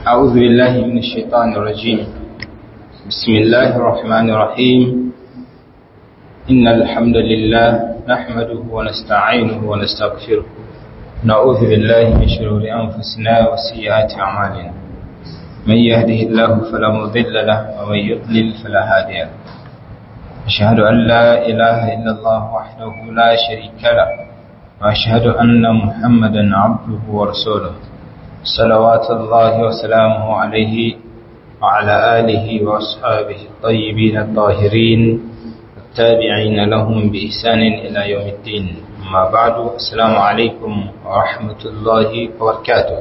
أعوذ بالله من الشيطان الرجيم بسم الله الرحمن الرحيم إن الحمد لله نحمده ونستعينه ونستغفره نعوذ بالله من شرور أنفسنا وسيئات أعمالنا من يهده الله فلا مضل له ومن يضلل فلا هادي له أشهد أن لا إله إلا الله وحده لا شريك له وأشهد أن محمدا عبده ورسوله صلوات الله وسلامه عليه وعلى آله وأصحابه الطيبين الطاهرين التابعين لهم بإحسان إلى يوم الدين أما بعد السلام عليكم ورحمة الله وبركاته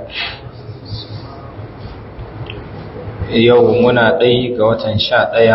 يومنا ɗai ga watan sha ɗaya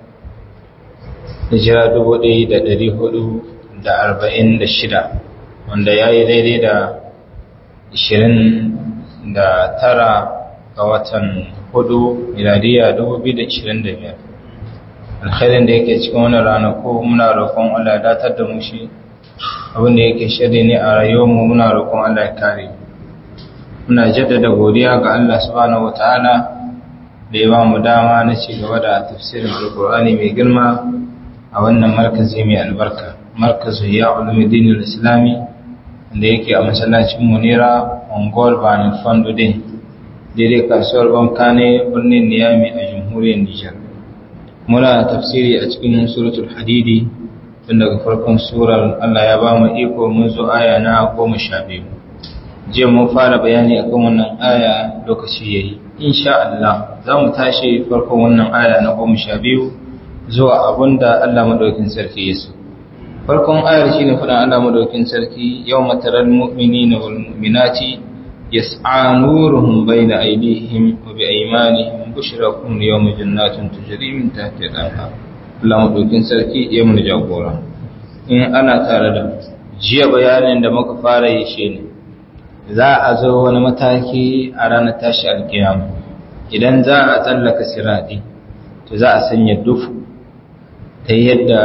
hijira dubu ɗaya da ɗari hudu da arba'in da shida wanda ya yi daidai da ishirin da tara ga watan hudu miladiya dubu biyu da ishirin da biyar alkhairin da yake cikin wani ranaku muna roƙon Allah ya datar da mu shi abinda yake shirya ne a rayuwarmu muna roƙon Allah ya kare muna jaddada godiya ga Allah subhanahu wataala da ya ba mu dama na ci gaba da tafsirin alkur'ani mai girma a wannan markazi mai albarka markazu ya ulumuddin islami da yake a masallacin munira ongol banin fondo din daidai kasuwar banka ne birnin niyami a jamhuriyar nijar muna tafsiri a cikin suratul hadidi tun daga farkon surar allah ya ba mu iko mun zo aya na goma sha biyu jiya mun fara bayani akan wannan aya lokaci ya yi insha allah za mu tashi farkon wannan aya na goma sha biyu zuwa abunda allah maɗaukin sarki ya so farkon ayar shine faɗin Allah madaukin sarki yawma taral mu'minina wal mu'minati yas'a nuruhum bayna aydihim wa bi aymanihim bushrakum yawma jannatin tajri min tahtiha al-anhar Allah madaukin sarki ya mun jagora in ana tare da jiya bayanin da muka fara yi shine za a zo wani mataki a ranar tashi alkiyama idan za a tsallaka siradi to za a sanya dufu ta yadda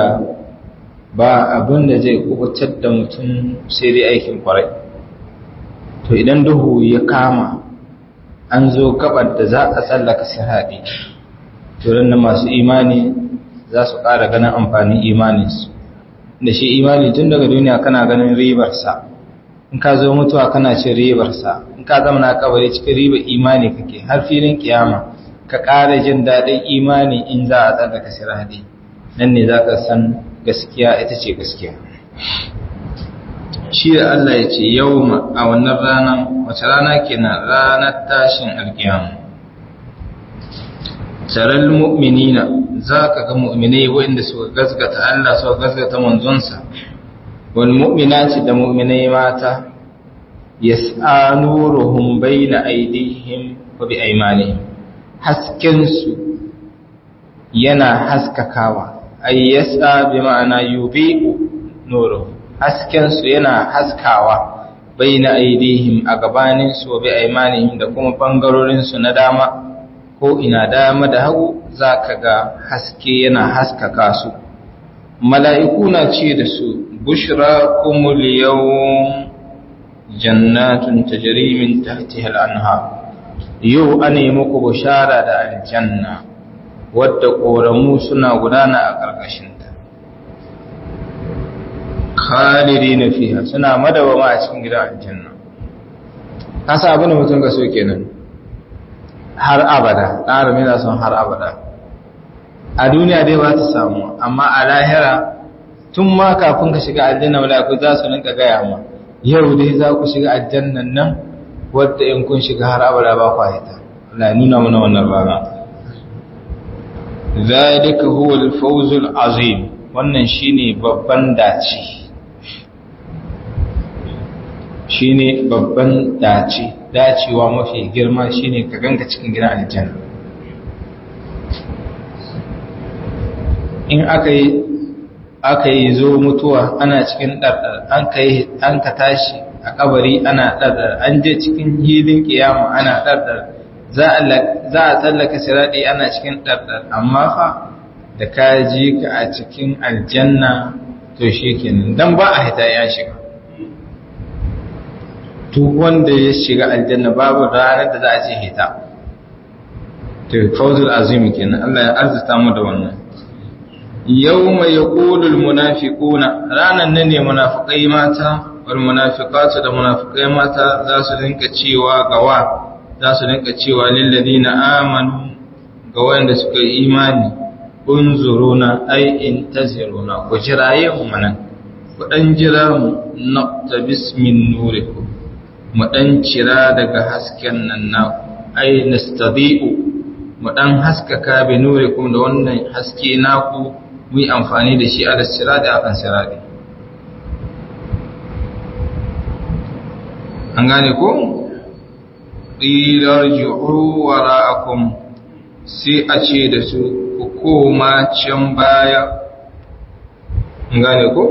ba abin da zai kubutar da mutum sai dai aikin kwarai to idan duhu ya kama an zo gabar da za a tsallaka sirhaɗi to da masu imani za su ƙara ganin amfanin imaninsu da shi imani tun daga duniya kana ganin ribarsa in ka zo mutuwa kana cin ribarsa in ka zama na kabari cikin ribar imani kake har filin kiyama ka ƙara jin daɗin imani in za a tsallaka sirhaɗi nan ne za ka san gaskiya ita ce gaskiya shi da Allah ya ce yau a wannan ranar wace rana kenan ranar tashin alkiyama taral mu'minina za ka ga mu'minai waɗanda suka gasgata Allah suka gasgata manzonsa wal mu'minati da mu'minai mata yas'a nuruhum bayna aydihim wa bi aymanihim hasken su yana haskakawa ay yasa bi ma'ana yubi'u nuru hasken su yana haskawa baina aidihim a gabanin su bi aymanihim da kuma bangarorin su na dama ko ina dama da hagu zaka ga haske yana haskaka su mala'iku na ce da su bushrakumul yawm jannatun tajri min tahtiha al-anhar yau ane muku bushara da aljanna wadda ƙoramu suna gudana a ƙarƙashinta khalidi na fiha suna madawama a cikin gidan aljanna kasa abin da mutum ka so kenan har abada ɗara mina son har abada a duniya dai ba ta samu amma a lahira tun ma kafin ka shiga aljanna mala'iku za su rinka gaya ma yau dai za ku shiga aljannan nan wadda in kun shiga har abada ba ku haita Allah nuna mana wannan rana zalika huwa al-fawzul azim wannan shine babban dace shine babban dace dacewa mafi girma shine ka ganka cikin gidan aljanna in aka yi aka yi zo mutuwa ana cikin ɗarɗar an ka yi an ka tashi a kabari ana ɗarɗar an je cikin hilin kiyama ana ɗarɗar za a tsallaka siraɗi ana cikin ɗarɗar amma fa da ka ji ka a cikin aljanna to shi kenan don ba a hita ya shiga duk wanda ya shiga aljanna babu ranar da za a ce hita to fawzul azim kenan Allah ya arzuta mu da wannan yawma yaqulul munafiquna ranan nan ne munafikai mata wal munafiqatu da munafikai mata za su rinka cewa gawa za su rinka cewa lil ladina amanu ga wanda suka yi imani unzuruna ay intaziruna ku jiraye mu manan ku dan jira mu naqtabis min nurikum mu dan cira daga hasken nan na ay nastadi'u mu dan haskaka bi nurikum da wannan haske naku mu yi amfani da shi ala sirati akan sirati an gane ko qilar ju'u wara'akum sai a ce da su ku koma can baya an gane ko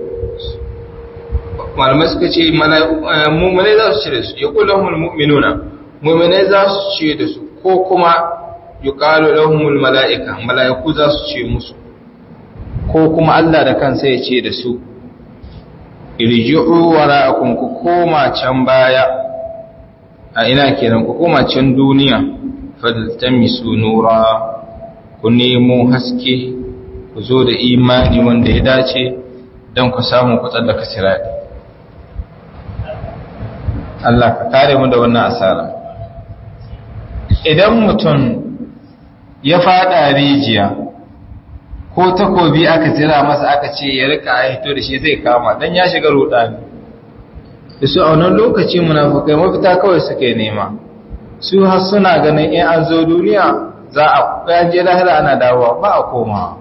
malamai suka ce mummunai za su ce da su ya kula humul mu'minuna mummunai za su ce da su ko kuma yi ƙalo lahumul mala'ika mala'iku za su ce musu ko kuma Allah da kansa ya ce da su irji'u wara'akum ku koma can baya a ina kenan ku koma can duniya faltamisu nura ku nemo haske ku zo da imani wanda ya dace don ku samu ku tsallaka sirati Allah ka kare mu da wannan asara idan mutum ya fada rijiya ko takobi aka jira masa aka ce ya rika hito da shi zai kama dan ya shiga rudani da su a wannan lokaci munafukai mafita kawai suke nema su har suna ganin in an zo duniya za a ɗan je lahira ana dawowa ba a koma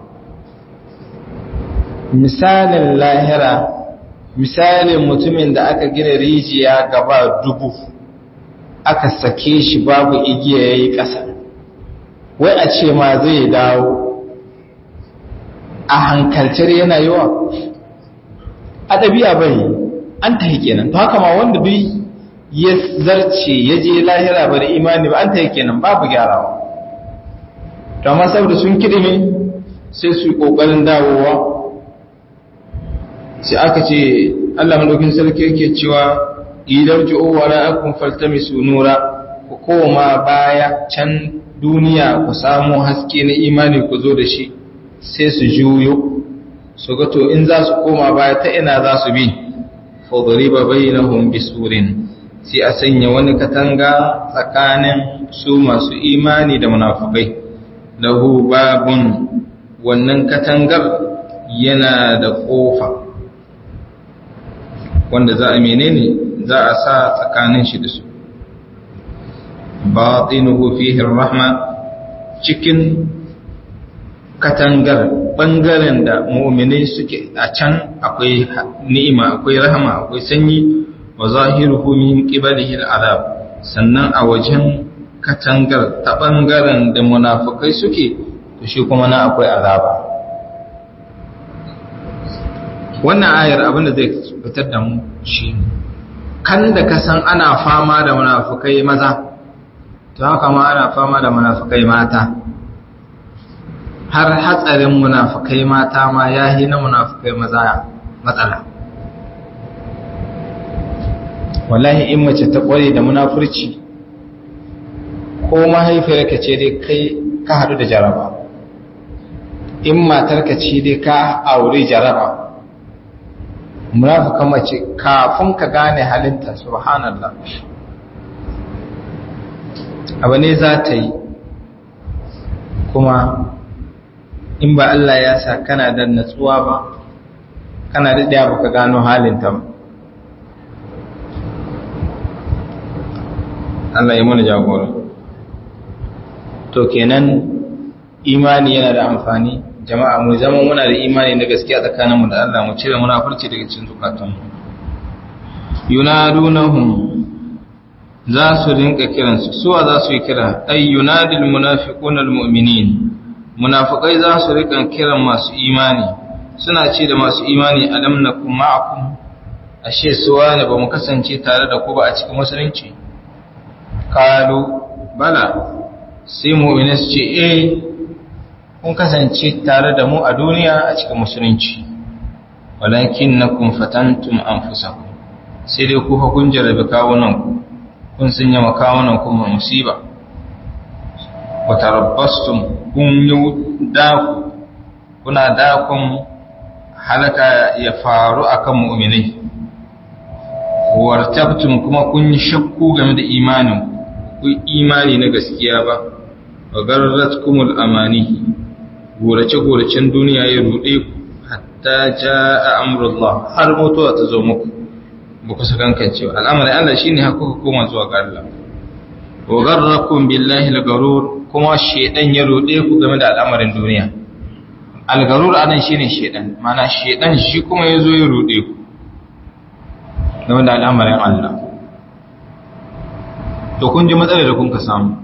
misalin lahira misalin mutumin da aka gina rijiya gaba dubu aka sake shi babu igiya ya yi ƙasa wai a ce ma zai dawo a hankalcar yana yawa a ɗabi'a bai an ta kenan to haka ma wanda duk ya zarce ya je lahira ba da imani ba an ta kenan babu gyarawa to amma saboda sun kidime sai su yi ƙoƙarin dawowa sai aka ce Allah madaukin sarki yake cewa idan ju'u wa ra'akum faltamisu nura ku koma baya can duniya ku samu haske na imani ku zo da shi sai su juyo su ga to in za su koma baya ta ina za su bi fadriba bainahum bisurin sai a sanya wani katanga tsakanin su masu imani da munafukai lahu babun wannan katangar yana da kofa wanda za a menene za a sa tsakanin shi da su batinuhu fihi rahma cikin katangar bangaren da mu'minai suke a can akwai ni'ima akwai rahama akwai sanyi wa zahiruhu min qibalihi al'adab sannan a wajen katangar ta bangaren da munafikai suke to shi kuma na akwai azaba wannan ayar abinda zai fitar da mu shi kan da ka san ana fama da munafukai maza to haka ma ana fama da munafukai mata har hatsarin munafukai mata ma ya yi na munafukai maza matsala wallahi in mace ta kware da munafurci ko mahaifiyarka ce dai kai ka haɗu da jaraba in matarka ce dai ka aure jaraba munafukan mace kafin ka gane halinta subhanallah abu ne za ta yi kuma in ba Allah ya sa kana da natsuwa ba kana da ɗaya baka gano halinta ba Allah ya mana jagora to kenan imani yana da amfani jama'a mu zama muna da imani na gaskiya tsakaninmu da Allah mu cire munafurci daga cikin zukatanmu yunadunahum za su rinka kiransu suwa za su yi kira ay yunadil munafiquna almu'minin munafiqai za su rika kiran masu imani suna ce da masu imani alam nakum ma'akum ashe suwa ne ba mu kasance tare da ku ba a cikin musulunci qalu bala sai mu'mini su ce eh kun kasance tare da mu a duniya a cikin musulunci walakin na kun fatantum an fusaku sai dai ku kun jarabe kawunanku kun sun yama kawunanku ma musiba wa tarabbastum kun yi daku kuna dakon halaka ya faru akan mu'minai wartabtum kuma kun yi shakku game da imanin ku imani na gaskiya ba wa garratkumul amani gorace goracen duniya ya rude ku hatta jaa amrullah har mutuwa ta zo muku ba ku sakankan cewa al'amarin Allah shine har kuka koma zuwa ga Allah wa garrakum billahi al-garur kuma shedan ya rude ku game da al'amarin duniya al-garur anan shine shedan mana shedan shi kuma yazo ya rude ku game da al'amarin Allah to kun ji matsalar da kun ka samu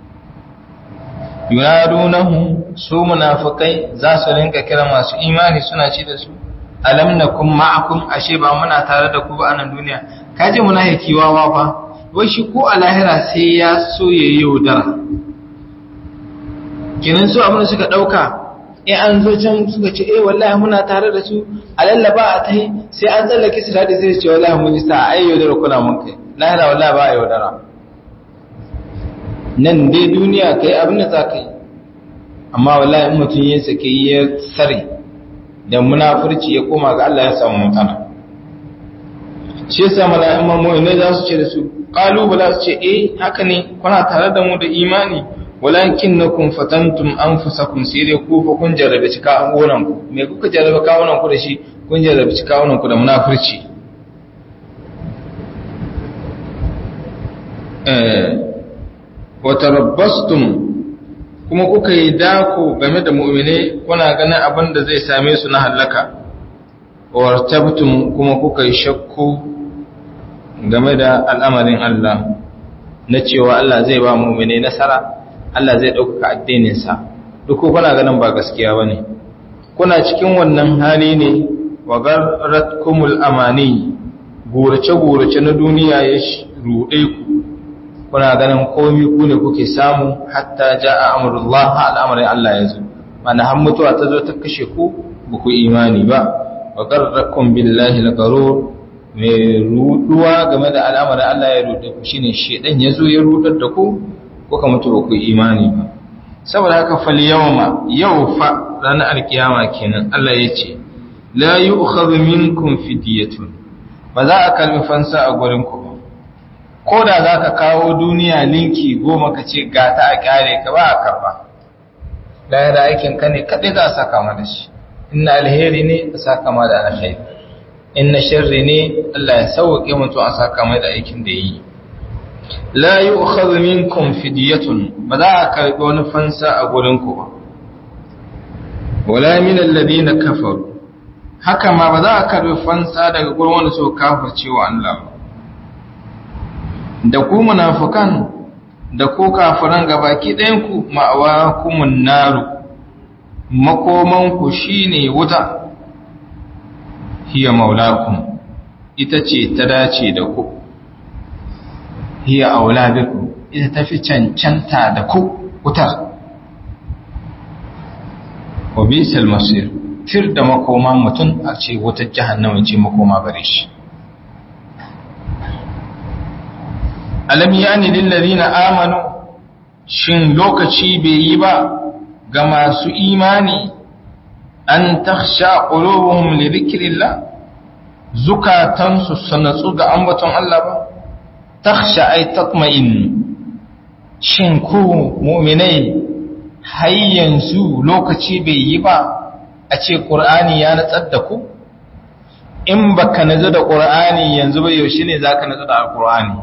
yunadunahu su munafikai za su rinka kira masu imani suna ci da su alam nakum ma'akum ashe ba muna tare da ku ba a nan duniya kaje munafiki wawa fa wai shi ko a lahira sai ya so ya yaudara kenan su abin da suka dauka in an zo can suka ce eh wallahi muna tare da su a lallaba a tai sai an tsallake su da sai ce wallahi mun yi sa ai yaudara kuna mun kai lahira wallahi ba yaudara nan dai duniya kai abin da za ka yi amma wallahi in mutum ya sake ya sare da munafurci ya koma ga Allah ya samu mutana shi yasa mala'in mamu ne za su ce da su qalu bala su ce eh haka ne kuna tare da mu da imani walakinnakum fatantum anfusakum sai dai ku fa kun jarrabe cika angonan ku me kuka jarrabe kawunan ku da shi kun jarrabe cika kawunan ku da munafurci eh watarabbastum kuma kuka yi dako game da mu'mine kuna ganin abin da zai same su na halaka wartabtum kuma kuka yi shakku game da al'amarin Allah na cewa Allah zai ba mu'mine nasara Allah zai ɗaukaka addininsa duk kuna ganin ba gaskiya ba ne kuna cikin wannan hali ne wa garratkumul amani gurace-gurace na duniya ya ruɗe ku kuna ganin komi ku ne kuke samu hatta ja a amurullah al'amarin Allah ya zo mana har mutuwa ta zo ta kashe ku ba ku imani ba wa garrakun billahi la garo mai ruduwa game da al'amarin Allah ya rude ku shine shedan ya zo ya rudar da ku kuka mutu ba ku imani ba saboda haka fal yawma yau fa ranar alkiyama kenan Allah ya ce la yu'khadhu minkum fidyatun ba za a kalmi fansa a gurin ku ba ko da za ka kawo duniya linki goma ka ce ga ta a kyare ka ba a karba da aikin ka ne kaɗai za a saka ma da shi inna alheri ne a saka ma da alheri inna sharri ne Allah ya sauke mutum a saka mai da aikin da yi la yu'khadhu minkum fidyatun ba za a karbi wani fansa a gurin ku ba wala min alladhina kafaru haka ma ba za a karbi fansa daga gurin wanda suka kafirce wa Allah ba da ku munafukan da ku kafiran gabaki ɗayanku ma'awa kumun naru makomanku shine wuta hiya maulakum ita ce ta dace da ku hiya aula biku ita tafi cancanta da ku wutar wa bisal masir tir da makoman mutum a ce wutar jahannama ce makoma gare shi alam yani lillazina amanu shin lokaci bai yi ba ga masu imani an takhsha qulubuhum li dhikrillah zukatansu sanatsu ga ambaton Allah ba takhsha ay tatma'in shin ku mu'minai har yanzu lokaci bai yi ba a ce qur'ani ya natsar da ku in baka nazo da qur'ani yanzu ba yaushe ne zaka nazo da alqur'ani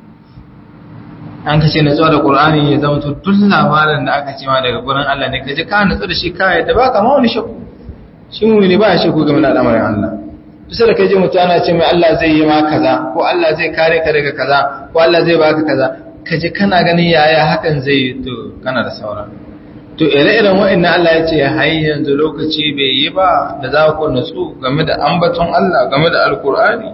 an kace na zuwa da Qur'ani ya zama to duk labarin da aka ce ma daga gurin Allah ne kaje ka nutsu da shi ka yadda baka ma wani shakku shi mu ne ba shakku game da al'amarin Allah bisa da kai je mutu ana ce mai Allah zai yi ma kaza ko Allah zai kare ka daga kaza ko Allah zai baka kaza kaje kana ganin yaya hakan zai yi to kana da saura to ire-iren wa'annan Allah ya ce har yanzu lokaci bai yi ba da za ku nutsu game da ambaton Allah game da alkur'ani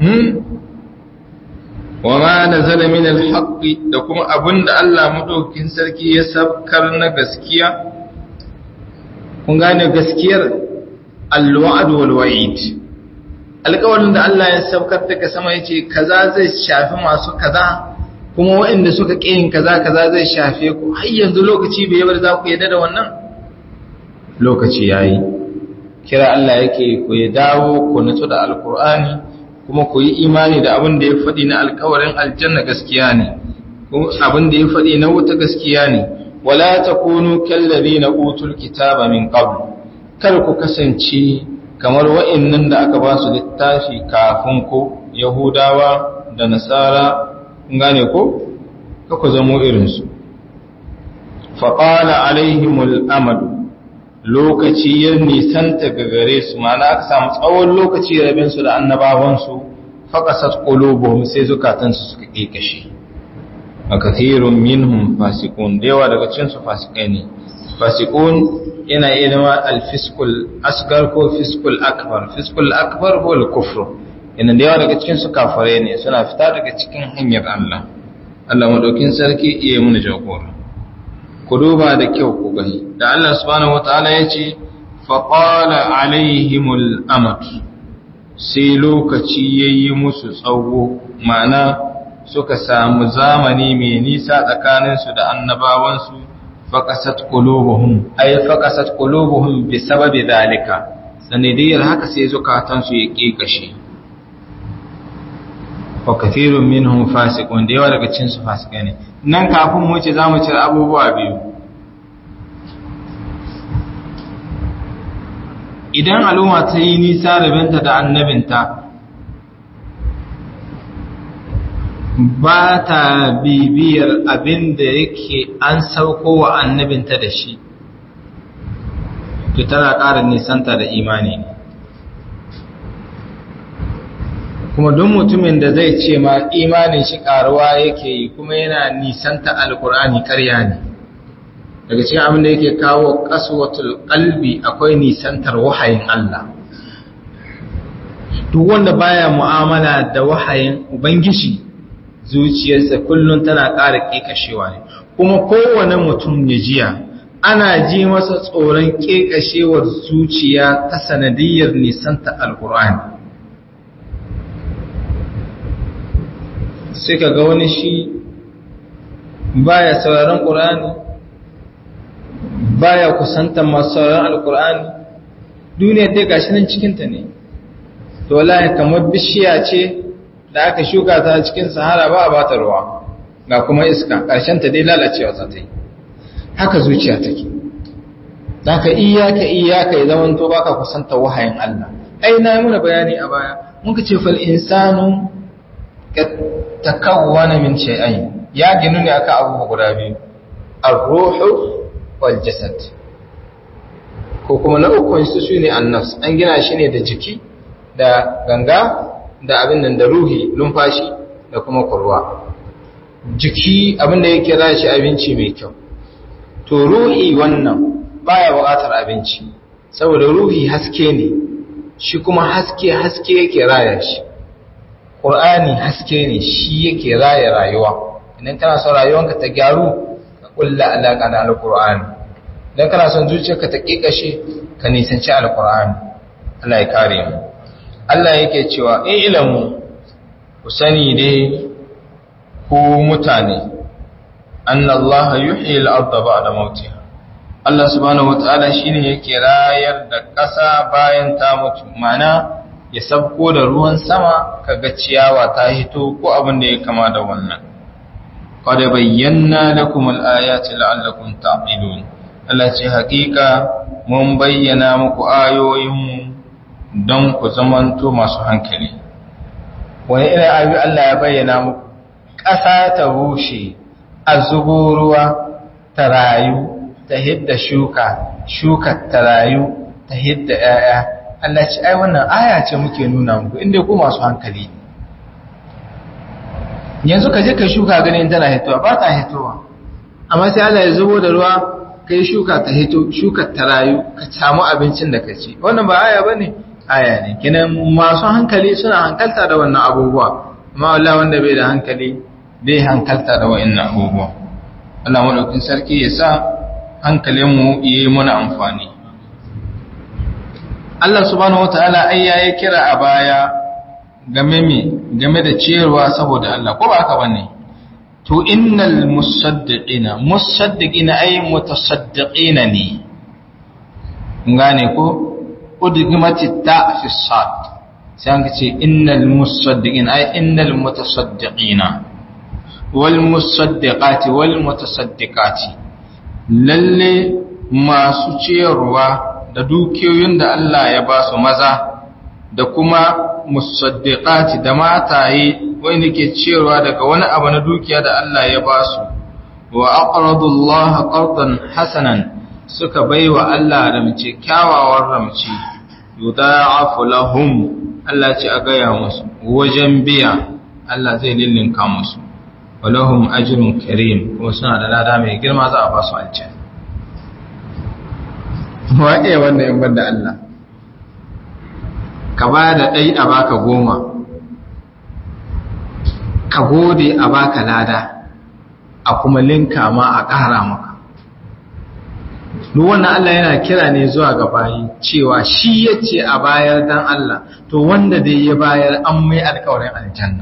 wa ma nazala min al da kuma abinda Allah madaukin sarki ya sabkar na gaskiya kun gane gaskiyar al-wa'd wal wa'id alƙawarin da Allah ya sabkar daga sama yace kaza zai shafi masu kaza kuma waɗanda suka ƙiyin kaza kaza zai shafe ku har yanzu lokaci bai bar za ku yadda da wannan lokaci yayi kira Allah yake ku ya dawo ku nutsu da alkur'ani kuma ku yi imani da abin da ya faɗi na alkawarin aljanna gaskiya ne abin da ya faɗi na wuta gaskiya ne wala takunu kallazina utul kitaba min qabl kar ku kasance kamar wa'annan da aka ba su littafi kafin ku yahudawa da nasara gane ko ku zamo irinsu faƙala alaihimul amadu lokaci ya nisanta ga gare su mana aka samu tsawon lokaci rabinsu da annabawansu faƙasat ƙulubuhum sai zukatansu suka ƙiƙashe a kathirun minhum fasikun da yawa daga cinsu fasikai ne fasikun yana iya zama alfiskul asgar ko fiskul akbar fiskul akbar ko al-kufru yana da yawa daga cikin su kafare ne suna fita daga cikin hanyar Allah Allah madaukin sarki iya muna jagora ku duba da kyau ku gani da Allah subhanahu wataala ya ce faqala alaihimul amat sai lokaci yayi musu tsawo ma'ana suka samu zamani mai nisa tsakaninsu da annabawansu faqasat qulubuhum ay faqasat qulubuhum bi sababi dalika sanidiyar haka sai zukatansu ya kekashe wa kathirun minhum fasiqun da yawa daga cikin su fasikai ne nan kafin mu ce zamu cire abubuwa biyu idan al'umma ta yi nisa rabinta da annabinta ba ta bibiyar abin da yake an sauko wa annabinta da shi to tana ƙara nisanta da imani ne kuma don mutumin da zai ce ma imanin shi ƙaruwa yake yi kuma yana nisanta alkur'ani ƙarya ne daga cikin abin da yake kawo kaswatul qalbi akwai nisantar wahayin Allah duk wanda baya mu'amala da wahayin ubangiji zuciyarsa kullum tana ƙara ƙeƙashewa ne kuma kowane mutum ya jiya ana ji masa tsoron ƙeƙashewar zuciya ta sanadiyar nisanta alkur'ani sai ka ga wani shi baya sauraron ƙur'ani baya kusantar masu sauraron alkur'ani duniyar dai gashi nan cikinta ne to wallahi kamar bishiya ce da aka shuka ta cikin sahara ba a bata ruwa ga kuma iska ƙarshen ta dai lalacewa za ta yi haka zuciya take zaka iyaka iyaka ya zaman to baka kusantar wahayin Allah ai na yi muna bayani a baya mun ka ce fal insanu takawwana min shay'ain ya ginu ne aka abubuwa guda biyu ar-ruhu wal jasad ko kuma na uku su shine an-nafs an gina shi ne da jiki da ganga da abin nan da ruhi lumfashi da kuma kurwa jiki abin da yake za shi abinci mai kyau to ruhi wannan baya buƙatar abinci saboda ruhi haske ne shi kuma haske haske yake raya shi Qur'ani haske ne shi yake raya rayuwa idan kana son rayuwanka ta gyaru ka kulla alaka da alqur'ani idan kana son zuciyarka ta kikashe ka nisanci alqur'ani Allah ya kare mu Allah yake cewa in ilamu ku sani dai ku mutane anna Allah yuhyi al-ardha ba'da mautiha Allah subhanahu wataala shine yake rayar da ƙasa bayan ta mutu ma'ana ya sabko da ruwan sama kaga ciyawa ta hito ko abin da ya kama da wannan qad bayyana lakum al-ayati la'allakum ta'qilun Allah ce hakika mun bayyana muku ayoyinmu don ku zamanto masu hankali wani irin ayoyi Allah ya bayyana muku ƙasa ta bushe a zubo ruwa ta rayu ta hidda shuka shuka ta rayu ta hidda 'ya'ya Allah ce ai wannan aya ce muke nuna muku inda ku masu hankali yanzu ka je ka shuka ganin tana hitowa ba ta hitowa amma sai Allah ya zubo da ruwa kai shuka ta hito shuka ta rayu ka samu abincin da ka ci wannan ba aya bane aya ne kinan masu hankali suna hankalta da wannan abubuwa amma Allah wanda bai da hankali bai hankalta da wa'annan abubuwa Allah madaukin sarki ya sa hankalinmu yi muna amfani Allah subhanahu wataala ai yayi kira a baya game me game da ciyarwa saboda Allah ko ba haka bane to innal musaddiqina musaddiqina ay mutasaddiqina ne ngane ko udgimati ta fi sad sai an ce innal musaddiqina ay innal mutasaddiqina wal musaddiqati wal mutasaddiqati lalle masu ciyarwa da dukiyoyin da Allah ya ba su maza da kuma musaddiqati da mataye wanda ke ciyarwa daga wani abu na dukiya da Allah ya ba su wa aqradu Allah qardan hasanan suka baiwa Allah ramce kyawawan ramce yudha'afu lahum Allah ce a gaya musu wajen biya Allah zai lillinka musu walahum ajrun karim kuma suna da lada mai girma za a ba su aljanna wa iya wannan in banda Allah ka ba da ɗai a baka goma ka gode a baka lada a kuma linka ma a ƙara maka wannan Allah yana kira ne zuwa ga bayi cewa shi ya ce a bayar dan Allah to wanda dai ya bayar an mai alkawarin aljanna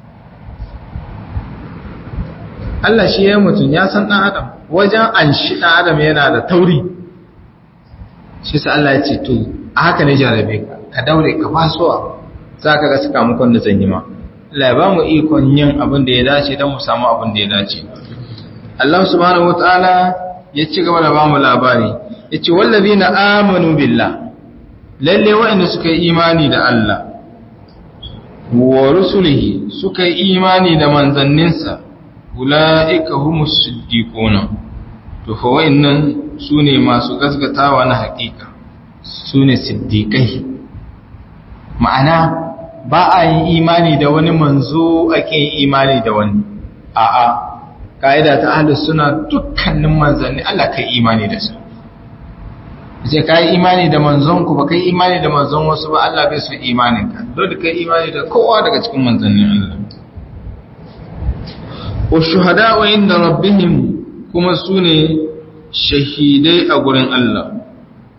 Allah shi ya mutum ya san ɗan adam wajen an shi ɗan adam yana da tauri shi sa Allah ya ce to a haka ne jarabe ka ka daure ka fasuwa za ka ga sakamakon da zan yi ma Allah ya ba mu ikon yin abin da ya dace don mu samu abin da ya dace Allah subhanahu wataala ya ci gaba da ba mu labari ya ce wallazi na amanu billah lalle waɗanda suka yi imani da Allah wa rusulihi suka yi imani da manzanninsa ula'ika humus siddiquna to fa wayannan sune masu gaskatawa na hakika sune siddiqai ma'ana ba a yin imani da wani manzo ake yin imani da wani a'a ka'ida ta ahlus suna dukkanin manzanni Allah kai imani da su sai kai imani da manzon ku ba kai imani da manzon wasu ba Allah bai so imanin ka dole kai imani da kowa daga cikin manzannin Allah wa shuhada'u inda rabbihim kuma sune shahidai a gurin Allah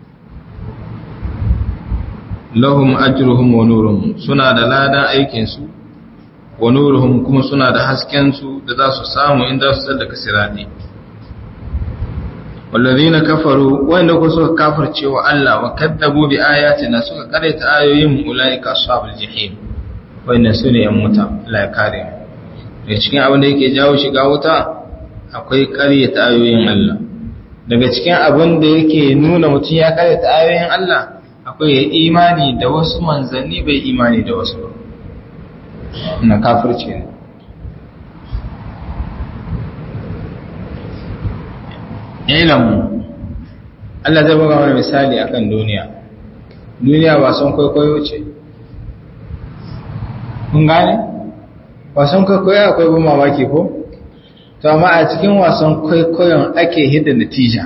lahum ajruhum wa nuruhum suna da ladan aikin su wa nuruhum kuma suna da hasken su da za su samu inda su tsallaka sirati wallazina kafaru wanda ku suka kafirce wa Allah wa kaddabu bi ayatina suka karanta ayoyin ulaika ashabul jahim wannan sune yan wuta Allah ya kare mu daga cikin abin da yake jawo shiga wuta akwai karyata ayoyin Allah daga cikin abin da yake nuna mutum ya karyata ayoyin Allah akwai ya imani da wasu manzanni bai imani da wasu ba na kafirce ne ilmu Allah zai buga wani misali akan duniya duniya wasan kwaikwayo ce kun gane wasan kwaikwayo akwai bin mamaki ko to amma a cikin wasan kwaikwayon ake hidda natija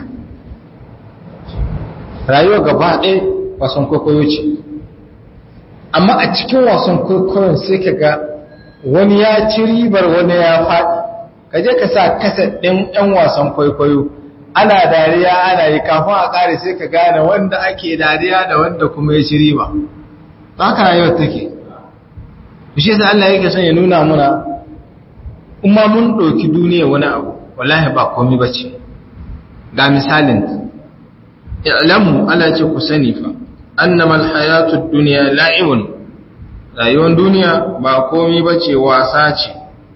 rayuwa gaba ɗaya wasan kwaikwayo ce amma a cikin wasan kwaikwayon sai ka ga wani ya ci ribar wani ya faɗi ka je ka sa kasa ɗin ɗan wasan kwaikwayo ana dariya ana yi kafin a ƙare sai ka gane wanda ake dariya da wanda kuma ya ci riba ta haka rayuwar take shi sai Allah yake son ya nuna muna kuma mun ɗauki duniya wani abu wallahi ba komai bace ga misalin i'lamu Allah ce ku sani fa annama alhayatu ad-dunya la'ibun rayuwar duniya ba komai bace wasa ce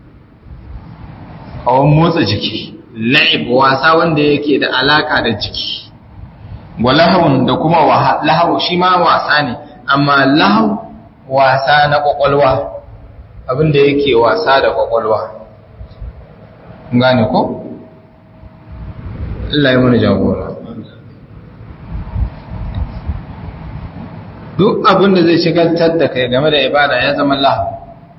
kawon motsa jiki la'ib wasa wanda yake da alaka da jiki walahawun da kuma lahawu shi ma wasa ne amma lahawu wasa na kwakwalwa abinda yake wasa da kwakwalwa gane ko? Allah ya mana jagora duk abinda zai shigaltar da kai game da ibada ya zama lahu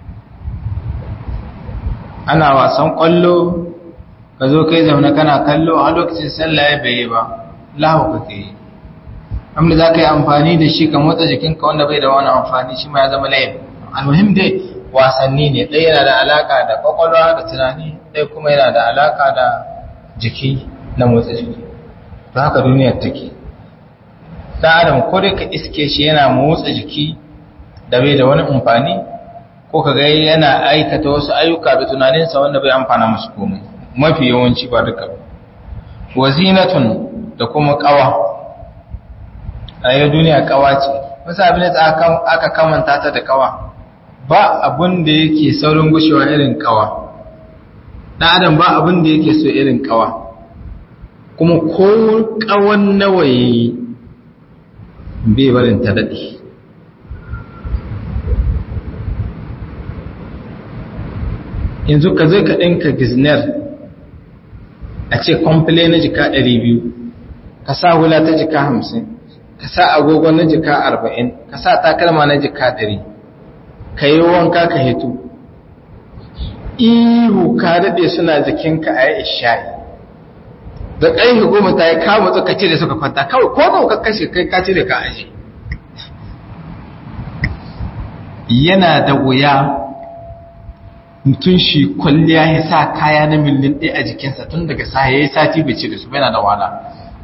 ana wasan kwallo ka zo kai zaune kana kallo a lokacin sallah ya bai ba lahu kake yi amma za ka yi amfani da shi ka motsa jikinka wanda bai da wani amfani shi ma ya zama layin almuhim dai wasanni ne ɗaya yana da alaka da kwakwalwa da tunani ɗaya kuma yana da alaka da jiki na motsa jiki to haka duniyar take ɗan adam ko dai ka iske shi yana motsa jiki da bai da wani amfani ko kaga yana aikata wasu ayyuka da tunaninsa wanda bai amfana musu komai mafi yawanci ba duka wazinatun da kuma kawa a yau duniya kawa ce wasu abin da aka kamanta ta da kawa ba abin da yake saurin gushewa irin kawa ɗan adam ba abin da yake so irin kawa kuma ko kawan nawa yayi bai barin ta daɗe yanzu ka zai ka ɗinka gizner a ce kwamfile na jika 200 ka sa hula ta jika 50 ka sa agogo na jika 40 ka sa takalma na jika 100 ka yi wanka ka hito ihu ka daɗe suna jikinka a yi isha'i da ƙarfi goma ta yi kama ka cire suka kwanta kawai ko ba ka kashe kai ka cire ka aji yana da wuya mutum shi kwalliya ya sa kaya na miliyan ɗaya a jikinsa tun daga sa ya yi sati bai cire su yana da wala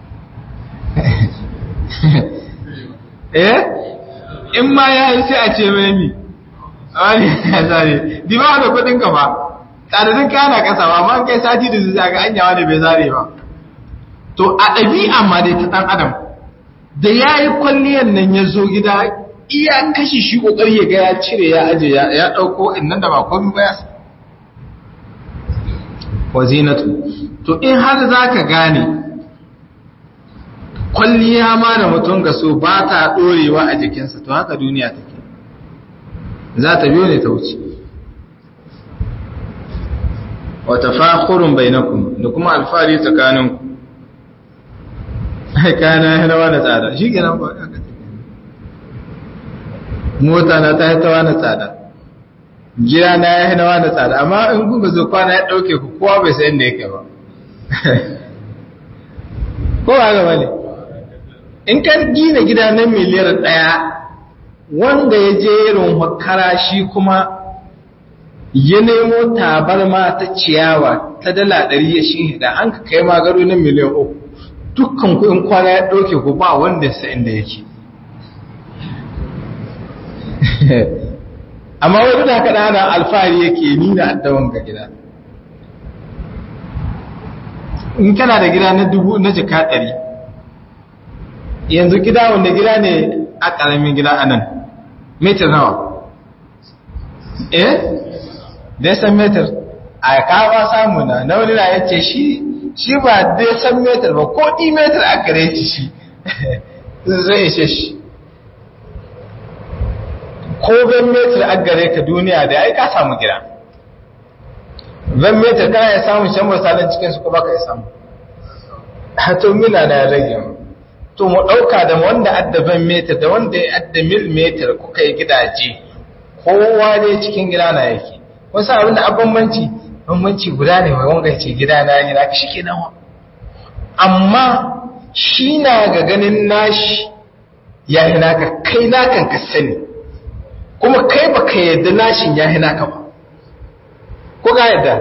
eh in ma ya yi sai a ce mai mi wani ya zare di ba da kudin ka ba tsadadin kaya na kasa ba ma kai sati da su zaga an yawa da bai zare ba to a ɗabi'a ma dai ta ɗan adam da ya yi kwalliyan nan ya zo gida iya kashi shi ƙoƙari ya ga ya cire ya aje ya ɗauko innan da ba komi ba ya sa wazinatu to in har za ka gane kwalliya ma da mutum ga so ba ta ɗorewa a jikinsa to haka duniya take za ta biyo ne ta wuce wata fakurun bainakun da kuma alfahari tsakaninku kana hanawa da tsada shi kenan ba aka mota na ta hitawa na tsada gida na ya hanawa da tsada amma in kuka zo kwana ya dauke ku kowa bai san inda yake ba ko ba gaba ne in ka gina gida na miliyar daya wanda ya je irin makara shi kuma ya nemo tabarma ta ciyawa ta dala ɗari ya shi da an ka kai magaro na miliyan uku dukkan kuɗin kwana ya ɗauke ku ba wanda sa inda yake amma wani da haka ɗana alfahari yake nuna addawan ga gida in kana da gida na dubu na jika ɗari yanzu gida wanda gida ne a ƙaramin gida a nan metar nawa eh dai san metar a kawo samu na na wani na yace shi shi ba dai san metar ba ko ɗi metar a gare shi shi zai ishe shi ko ban metar a gare ka duniya da ai ka samu gida ban metar kana ya samu shan misalin cikin su ko baka ya samu hato mila na ya rage mu to mu ɗauka da wanda adda ban metar da wanda ya adda mil metar kuka yi gidaje kowa ne cikin gida na yake wasu abin da abambanci bambanci guda ne mai wanga ce gida na yi naka shi ke nawa amma shi na ga ganin nashi ya yi naka kai nakan ka sani kuma kai ba ka yadda nashin ya yi naka ba ko ka yadda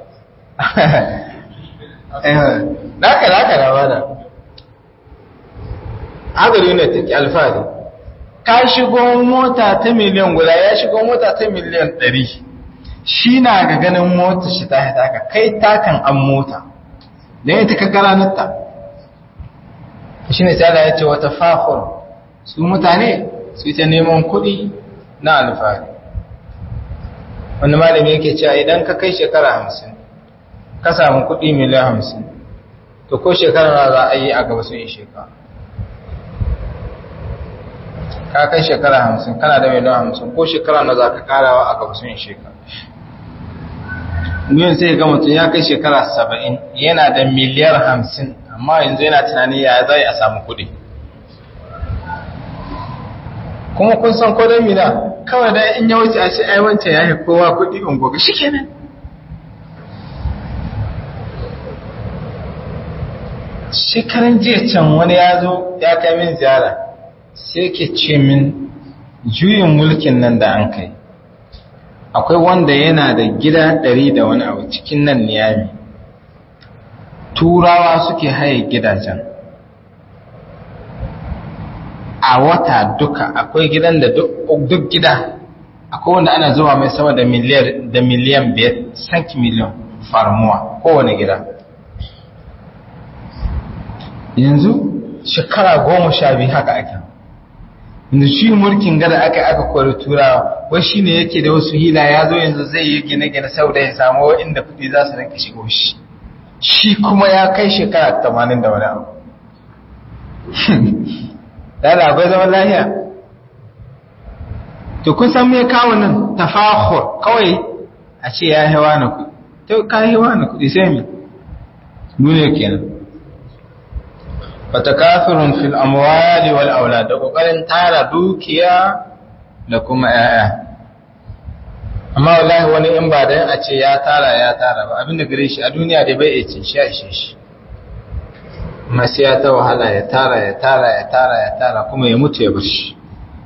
naka naka na bada agari ne take alfahari ka shigo mota ta miliyan guda ya shigo mota ta miliyan ɗari shi na ga ganin mota shi ta taka kai takan an mota don ita ka garanarta shi ne tsada ya ce wata fafon su mutane su ta neman kuɗi na alfahari wanda malami yake cewa idan ka kai shekara hamsin ka samu kuɗi miliyan hamsin to ko shekara na za a yi a gaba sun yi shekara ka kai shekara hamsin kana da miliyan hamsin ko shekara na za ka karawa a gaba sun yi shekara yin sai ga mutum ya kai shekara saba'in yana da miliyar hamsin amma yanzu yana tunani ya zai a samu kudi kuma kun san kodon mina kawai da in ya wuce a ce ai wancan ya yi kowa kudi in goga shi kenan shekaran jiya can wani ya zo ya kai min ziyara sai ke ce min juyin mulkin nan da an kai akwai wanda yana da gida ɗari da wani abu cikin nan niyami turawa suke haye gidajen a wata duka akwai gidan da duk gida akwai wanda ana zuwa mai sama da miliyar da miliyan biyar sanki miliyan farmuwa kowane gida yanzu shekara goma sha biyu haka ake yanzu shi mulkin gada aka aka kori turawa wai shi ne yake da wasu hila ya zo yanzu zai yi gine-gine saboda ya samu inda kudi za su rinka shigo shi shi kuma ya kai shekara tamanin da wani abu da akwai zaman lahiya to kun san me kawo nan tafahur kawai a ce ya hewa na kudi to ka hewa na kudi sai mi duniya kenan fatakafirun fil amwali wal aulad da kokarin tara dukiya da kuma yaya amma wallahi wani in ba dan a ce ya tara ya tara ba abinda gare shi a duniya da bai ce shi ishe shi amma sai ya ta wahala ya tara ya tara ya tara ya tara kuma ya mutu ya bar shi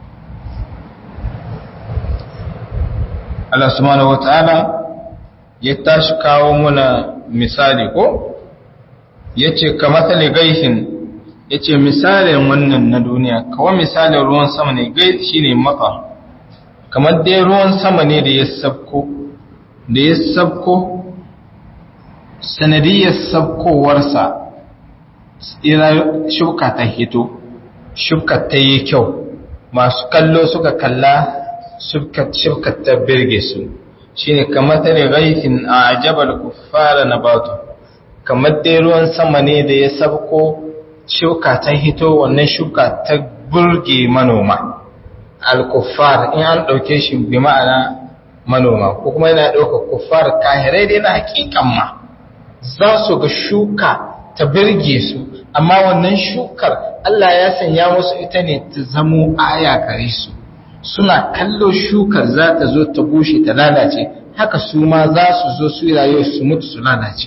Allah subhanahu wataala ya tashi kawo muna misali ko yace kamathali gaihin yace misalin wannan na duniya kawai misalin ruwan sama ne gai shine mata kamar dai ruwan sama ne da ya sabko da ya sabko sanadiyar sabkowarsa ira shuka ta hito shuka ta yi kyau masu kallo suka kalla shuka ta birge su shine kamar ta ne gaifin a ajabar kuffara na batu kamar dai ruwan sama ne da ya sabko shuka ta hito wannan shuka ta burge manoma al-kuffar in an ɗauke shi bi ma'ana manoma ko kuma yana ɗauka kuffar kahirai dai na hakikan ma za su ga shuka ta birge su amma wannan shukar Allah ya sanya musu ita ne ta zamo aya kare su suna kallo shukar za ta zo ta bushe ta lalace haka su ma za su zo su rayuwa su mutu su lalace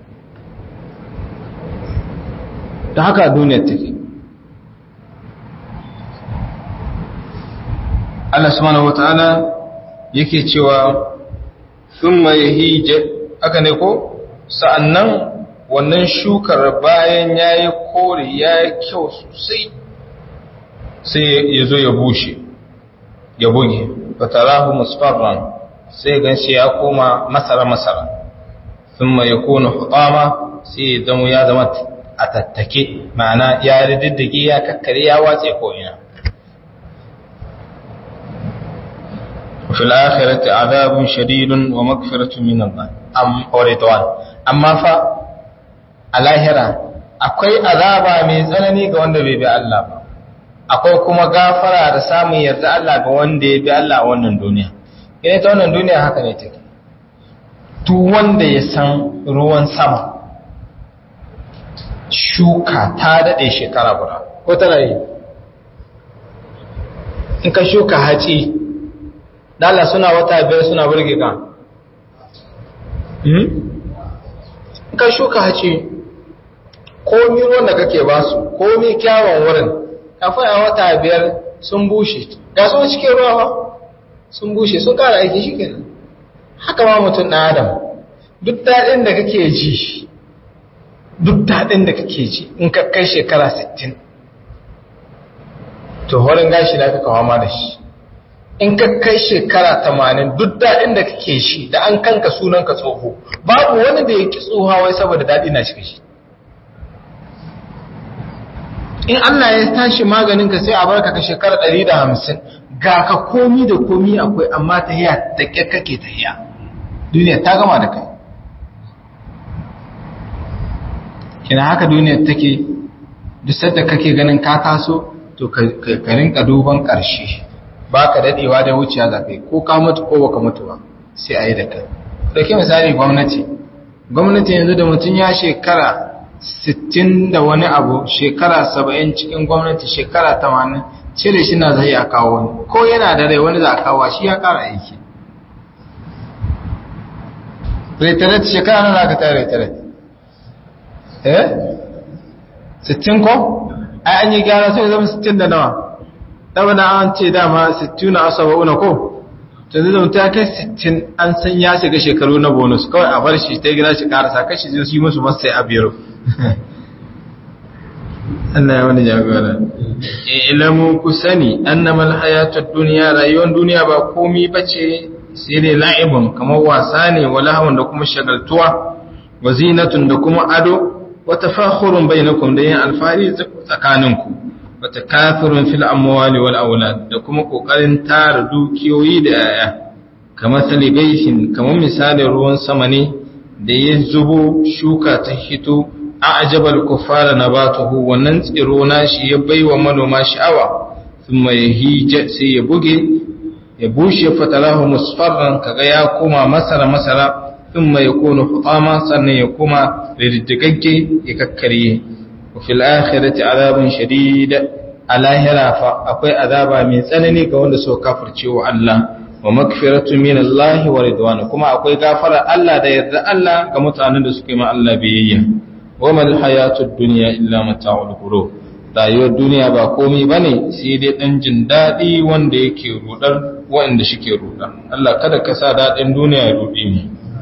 da haka duniyar take Allah subhanahu wata'ala yake cewa thumma yahija aka ne ko sa'annan wannan shukar bayan yayi kore yayi kyau sosai sai ya zo ya bushe ya buge fatarahu musfarran sai ganshi ya koma masara masara thumma yakunu hutama sai ya zama ya zama a tattake ma'ana ya riddige ya kakkare ya watse ko ina في الآخرة عذاب شديد ومغفرة من الله أم ورضوان أما فا الاهرة akwai azaba mai tsanani ga wanda bai bi Allah ba akwai kuma gafara da samun yarda Allah ga wanda ya bi Allah a wannan duniya ina ta wannan duniya haka ne take duk wanda ya san ruwan sama shuka ta dade shekara guda ko tana yi in ka shuka haci dala suna wata biyar suna burge ka ka shuka hace komi ruwan da kake ba su komi kyawun wurin kafin a wata biyar sun bushe ga su cikin ruwa sun bushe sun kara aiki shi kenan haka ma mutum na adam duk daɗin da kake ji duk daɗin da kake ji in ka kai shekara 60 to horin gashi na kaka ma da shi in ka kai shekara tamanin duk daɗin da kake shi da an kanka sunanka tsoho babu wani da ya ki tsoha wai saboda daɗi na cikin shi in Allah ya tashi maganin ka sai a barka ka shekara ɗari da hamsin ga ka komi da komi akwai amma ta hiya da ƙyar kake ta hiya duniya ta gama da kai kina haka duniya take duk sadda kake ganin ka taso to ka rinka duban ƙarshe ba ka daɗewa da wuciya za ka yi ko ka mutu ko baka mutu ba sai a yi da kai ɗauki misali gwamnati gwamnati yanzu da mutum ya shekara 60 da wani abu shekara 70 cikin gwamnati shekara 80 cire shi na zai a kawo wani ko yana da rai wani za a kawo shi ya kara aiki retaret shekara nuna ka ta retaret eh 60 ko ai an yi gyara sai zama 60 da nawa ɗabana an ce dama 60 na asaba una ko ta zai zama ta kai 60 an san ya shiga shekaru na bonus kawai a bar shi ta gina shi karasa kashi zai yi musu masu sai a biyar Allah ya wani jagora ilamu ku sani annamal hayatud dunya rayuwar duniya ba komai bace sai dai la'ibun kamar wasa ne wala hawan da kuma shagaltuwa wa zinatun da kuma ado wa tafakhurun bainakum da yin alfari tsakaninku wa takathurun fil amwali wal aulad da kuma kokarin tara dukiyoyi da yaya kamar salibaisin kamar misalin ruwan sama ne da ya zubo shuka ta hito a ajabal kufara nabatuhu wannan tsiro nashi ya baiwa manoma sha'awa thumma yahija sai ya buge ya bushe fatalahu musfarran kaga ya koma masara masara thumma yakunu hutama sannan ya koma riddigagge ya kakkare wa fil akhirati azabun shadid alahira fa akwai azaba mai tsanani ga wanda suka kafirce wa Allah wa magfiratu min Allah wa ridwan kuma akwai gafara Allah da yarda Allah ga mutanen da suka yi ma Allah biyayya wa mal hayatud dunya illa mata'ul ghurur rayuwar duniya ba komai bane sai dai dan jin dadi wanda yake rudar wanda shike ruda Allah kada ka sa dadin duniya ya rude mu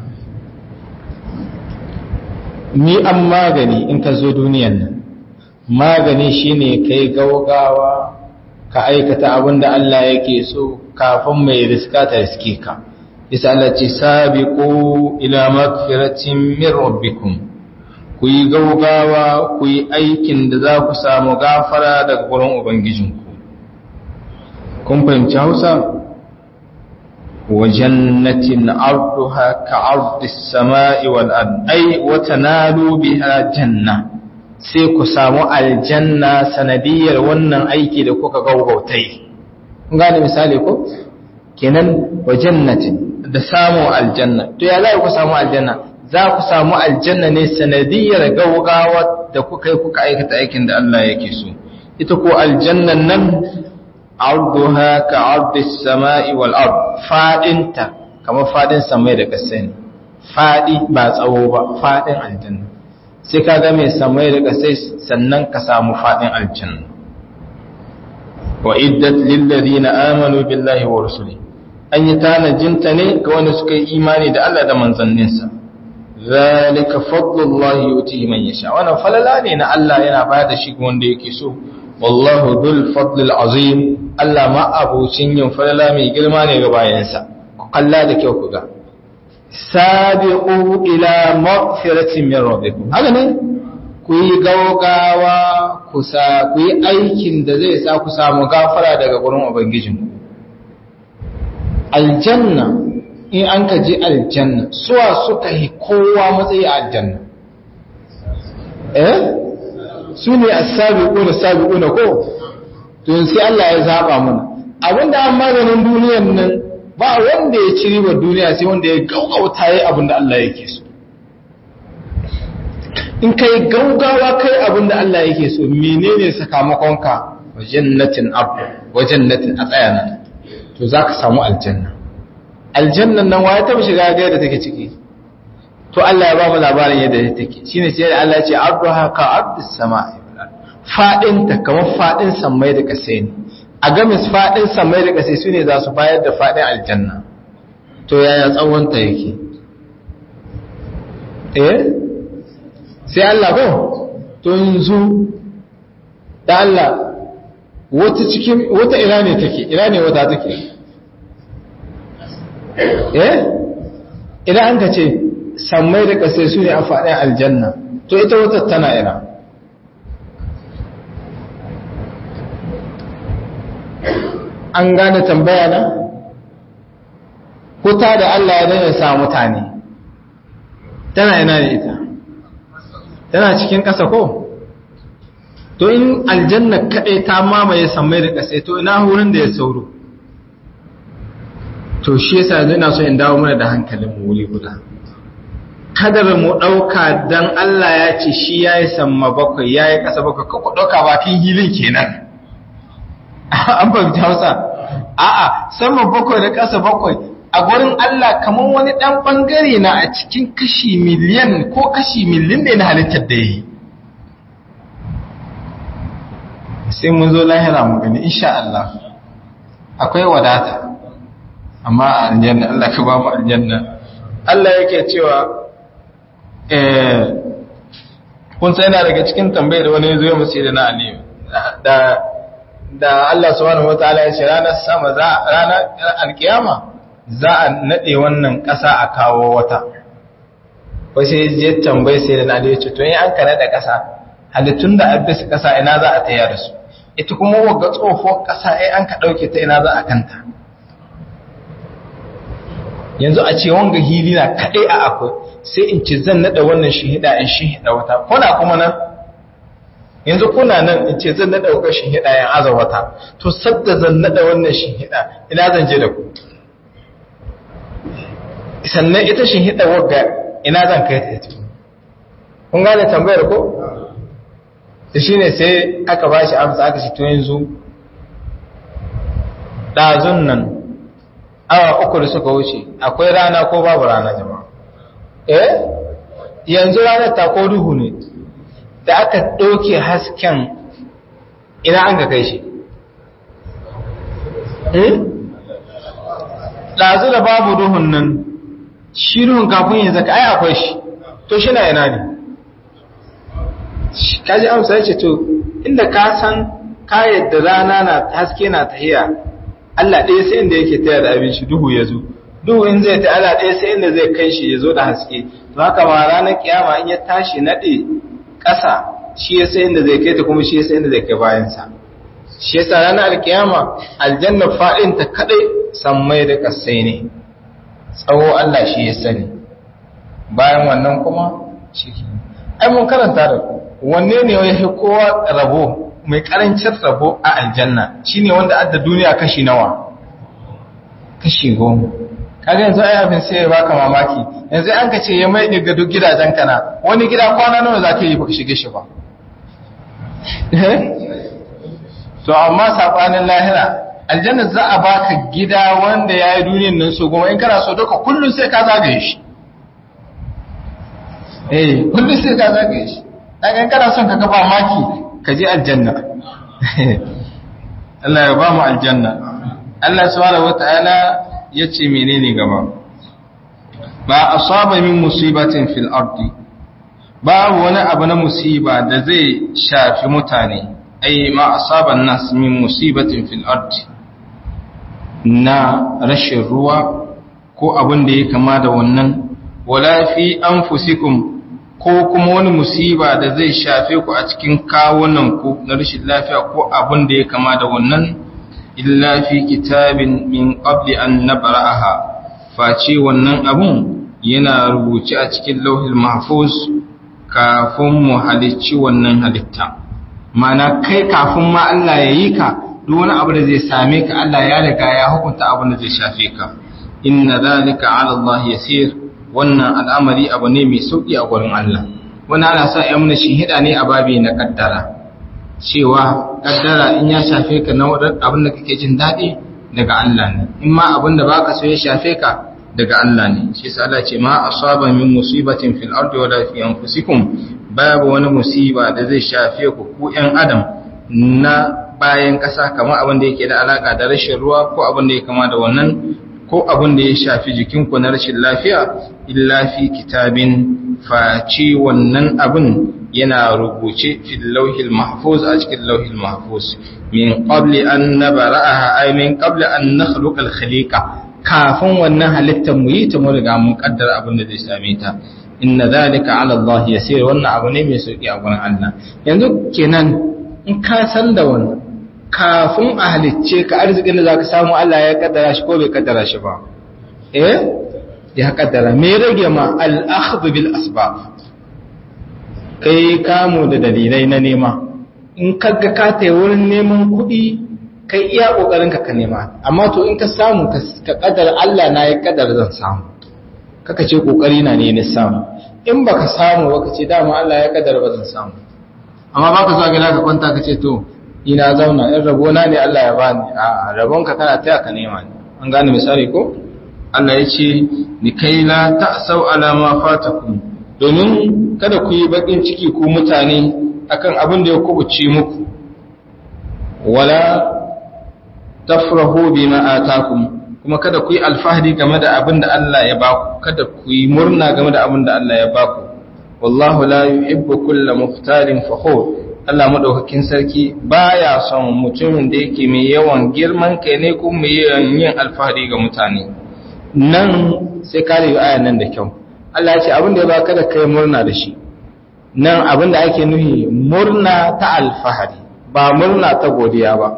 ni an magani in ka zo duniyan nan magani shine kai gaugawa ka aikata abin da Allah yake so kafin mai riska ta riske ka isa Allah ce sabiqu ila magfiratin min rabbikum ku yi gaugawa ku yi aikin da za ku samu gafara daga gurin ubangijinku kun fahimci Hausa wa jannatin arduha ka ardis sama'i wal ard ay wa tanalu biha janna sai ku samu aljanna sanadiyar wannan aiki da kuka gaugautai gane misali ko kenan wa jannatin da samu aljanna to ya za ku samu aljanna za ku samu aljanna ne sanadiyar gaugawa da kuka yi kuka aikata aikin da Allah yake so ita ko aljannan nan arduha ka ardis sama'i wal ard fadinta kamar fadin samai da kasai ne fadi ba tsawo ba fadin aljanna sai ka ga mai samai da kasai sannan ka samu fadin aljanna wa iddat lil ladina amanu billahi wa rusuli an yi tanajinta ne ga wanda suka yi imani da Allah da manzanninsa zalika fadlullahi yuti man yasha wannan falala ne na Allah yana bayar da shi ga wanda yake so wallahu dhul fadlil azim Allah ma abucin yin falala mai girma ne ga bayansa ku kalla da kyau ku ga sabiqu ila maghfiratin min rabbikum haka ne ku yi gaugawa ku sa ku yi aikin da zai sa ku samu gafara daga gurin ubangijinku aljanna in an ka je aljanna suwa suka yi kowa matsayi a aljanna eh su ne a sabiƙuna sabiƙuna ko tun sai Allah ya zaɓa mana abinda an maganin duniyan nan ba wanda ya ci ribar duniya sai wanda ya gaugauta ya abinda Allah yake so in ka yi gaugawa kai abinda Allah yake so menene sakamakonka wajen natin abu wajen natin a tsaya nan to za ka samu aljanna aljannan nan waye taba shiga ga yadda take ciki to Allah ya ba mu labarin yadda take shine sai Allah ya ce arduha ka ardis sama'i fadin ta kamar fadin samai da kasai ne a ga mis fadin samai da kasai sune za su bayar da fadin aljanna to yaya tsawon ta yake eh sai Allah ko to yanzu da Allah wata cikin wata ina ne take ina ne wata take eh idan an ka ce sammai da kasai su ne a faɗin aljanna to ita wata tana ina an gane tambaya na huta da Allah ya dana sa mutane tana ina ne ita tana cikin ƙasa ko to in aljanna kaɗai ta mamaye sammai da kasai to ina wurin da ya sauro to shi yasa yanzu ina so in dawo mana da hankalin mu wuri guda kadar mu ɗauka dan Allah ya ce shi ya yi samma bakwai ya yi ƙasa bakwai ka ɗauka bakin hilin kenan an fahimci hausa a'a sama bakwai da ƙasa bakwai a gurin Allah kamar wani ɗan ɓangare na a cikin kashi miliyan ko kashi miliyan ne na halittar da ya yi sai mun zo lahira mu gani insha Allah akwai wadata amma a aljanna Allah ka ba mu aljanna Allah yake cewa eh kun sai yana daga cikin tambayar da wani zo ya musu da na aliyu da da Allah subhanahu wataala ya ce ranar sama za ranar alkiyama za a nade wannan ƙasa a kawo wata wasu ya je tambayi sai da na aliyu ce to in an ka nada ƙasa halittun da abis ƙasa ina za a taya da su ita kuma wagga tsohuwar ƙasa ai an ka ɗauke ta ina za a kanta yanzu a ce wanga hili na kaɗai a akwai sai in ci zan naɗa wannan shihida in shihida wata kuna kuma nan yanzu kuna nan in ce zan naɗa wata shihida in aza wata to sadda zan naɗa wannan shihida ina zan je da ku sannan ita shihida wagga ina zan kai ta ita kun gane tambayar ko da shi ne sai aka ba shi amsa aka shi to yanzu ɗazun nan awa uku da suka wuce akwai rana ko babu rana jama'a eh yanzu ranar ta ko duhu ne da aka ɗauke hasken ina an ga kai shi ɗazu da babu duhun nan shi duhun kafin yanzu ka ai akwai shi to shi na yana ne kaji amsa ya ce to inda ka san ka yadda rana na haske na tahiya Allah ɗaya sai inda yake taya da abin shi duhu ya zo duhu in zai ta Allah ɗaya sai inda zai kai shi ya zo da haske to haka ma ranar kiyama in ya tashi naɗe ƙasa shi ya sai inda zai kai ta kuma shi ya sai inda zai kai bayansa shi yasa ranar alkiyama aljanna fa'in ta kadai sammai da kasai ne tsawo Allah shi ya sani bayan wannan kuma shi ai mun karanta da wanne ne ya fi kowa rabo mai karancin rabo a aljanna shine wanda adda duniya kashi nawa kashi goma kaga yanzu ai abin sai ya baka mamaki yanzu an ka ce ya mai daga duk gidajen kana wani gida kwana nawa za ka yi baka shige shi ba to amma sabanin lahira aljanna za a baka gida wanda ya yi duniyan nan so goma in kana so duka kullum sai ka zagaye shi eh kullum sai ka zagaye shi dan kana son ka gaba maki ka je aljanna Allah ya ba mu aljanna Allah subhanahu wataala yace menene gaba ba asaba min musibatin fil ardi babu wani abu na musiba da zai shafi mutane ai ma asaba nas min musibatin fil ardi na rashin ruwa ko abin da ya kama da wannan wala fi anfusikum ko kuma wani musiba da zai shafe ku a cikin kawunan ku na rashin lafiya ko abin da ya kama da wannan illa fi kitabin min qabli an nabra'aha face wannan abun yana rubuce a cikin lauhil mahfuz kafin mu halicci wannan halitta mana kai kafin ma Allah ya yi ka duk wani abu da zai same ka Allah ya riga ya hukunta abin da zai shafe ka inna zalika ala Allah yasir wannan al'amari abu ne mai sauki a gurin Allah wannan ana sa ya muna hida ne a babi na kaddara cewa kaddara in ya shafe ka na abin da kake jin daɗi daga Allah ne in ma abin da baka so ya shafe ka daga Allah ne shi yasa Allah ce ma asaba min musibatin fil ardi wala fi anfusikum babu wani musiba da zai shafe ku ku ƴan adam na bayan ƙasa kamar abin da yake da alaka da rashin ruwa ko abin da ya kama da wannan ko abin da ya shafi jikinku na rashin lafiya illa fi kitabin faci wannan abin yana rubuce fil lauhil mahfuz a cikin lauhil mahfuz min qabli an nabra'aha ay min qabli an nakhluqa al khaliqa kafin wannan halittar mu yi ta mu riga mun kaddara abin da zai same ta inna zalika ala Allah yasir wannan abu ne mai sauki a gurin Allah yanzu kenan in ka san da wannan kafin a halicce ka arzikin da zaka samu Allah ya kaddara shi ko bai kaddara shi ba eh ya kaddara me rage ma al-akhdh bil asbab kai kamo da dalilai na nema in kaga ka tayi wurin neman kuɗi kai iya kokarin ka ka nema amma to in ka samu ka kaddara Allah na ya kaddara zan samu kaka ce kokari na ne na samu in baka samu baka ce dama Allah ya kaddara ba zan samu amma baka zuwa gida ka kwanta ka ce to ina zauna in rabona ne Allah ya bani a rabonka kana taya ka nema ne an gane misali ko Allah ya ce ni kai la ta'sau ala ma fatakum domin kada ku yi bakin ciki ku mutane akan abin da ya kubuce muku wala tafrahu bima atakum kuma kada ku yi alfahari game da abin da Allah ya baku kada ku yi murna game da abin da Allah ya baku wallahu la yuhibbu kulla mukhtalin fakhur Allah madaukakin sarki baya son mutumin da yake mai yawan girman kai ne kuma mai yawan yin alfahari ga mutane nan sai ka yi ayan nan da kyau Allah ya ce abin da ya baka da kai murna da shi nan abin da ake nuhi murna ta alfahari ba murna ta godiya ba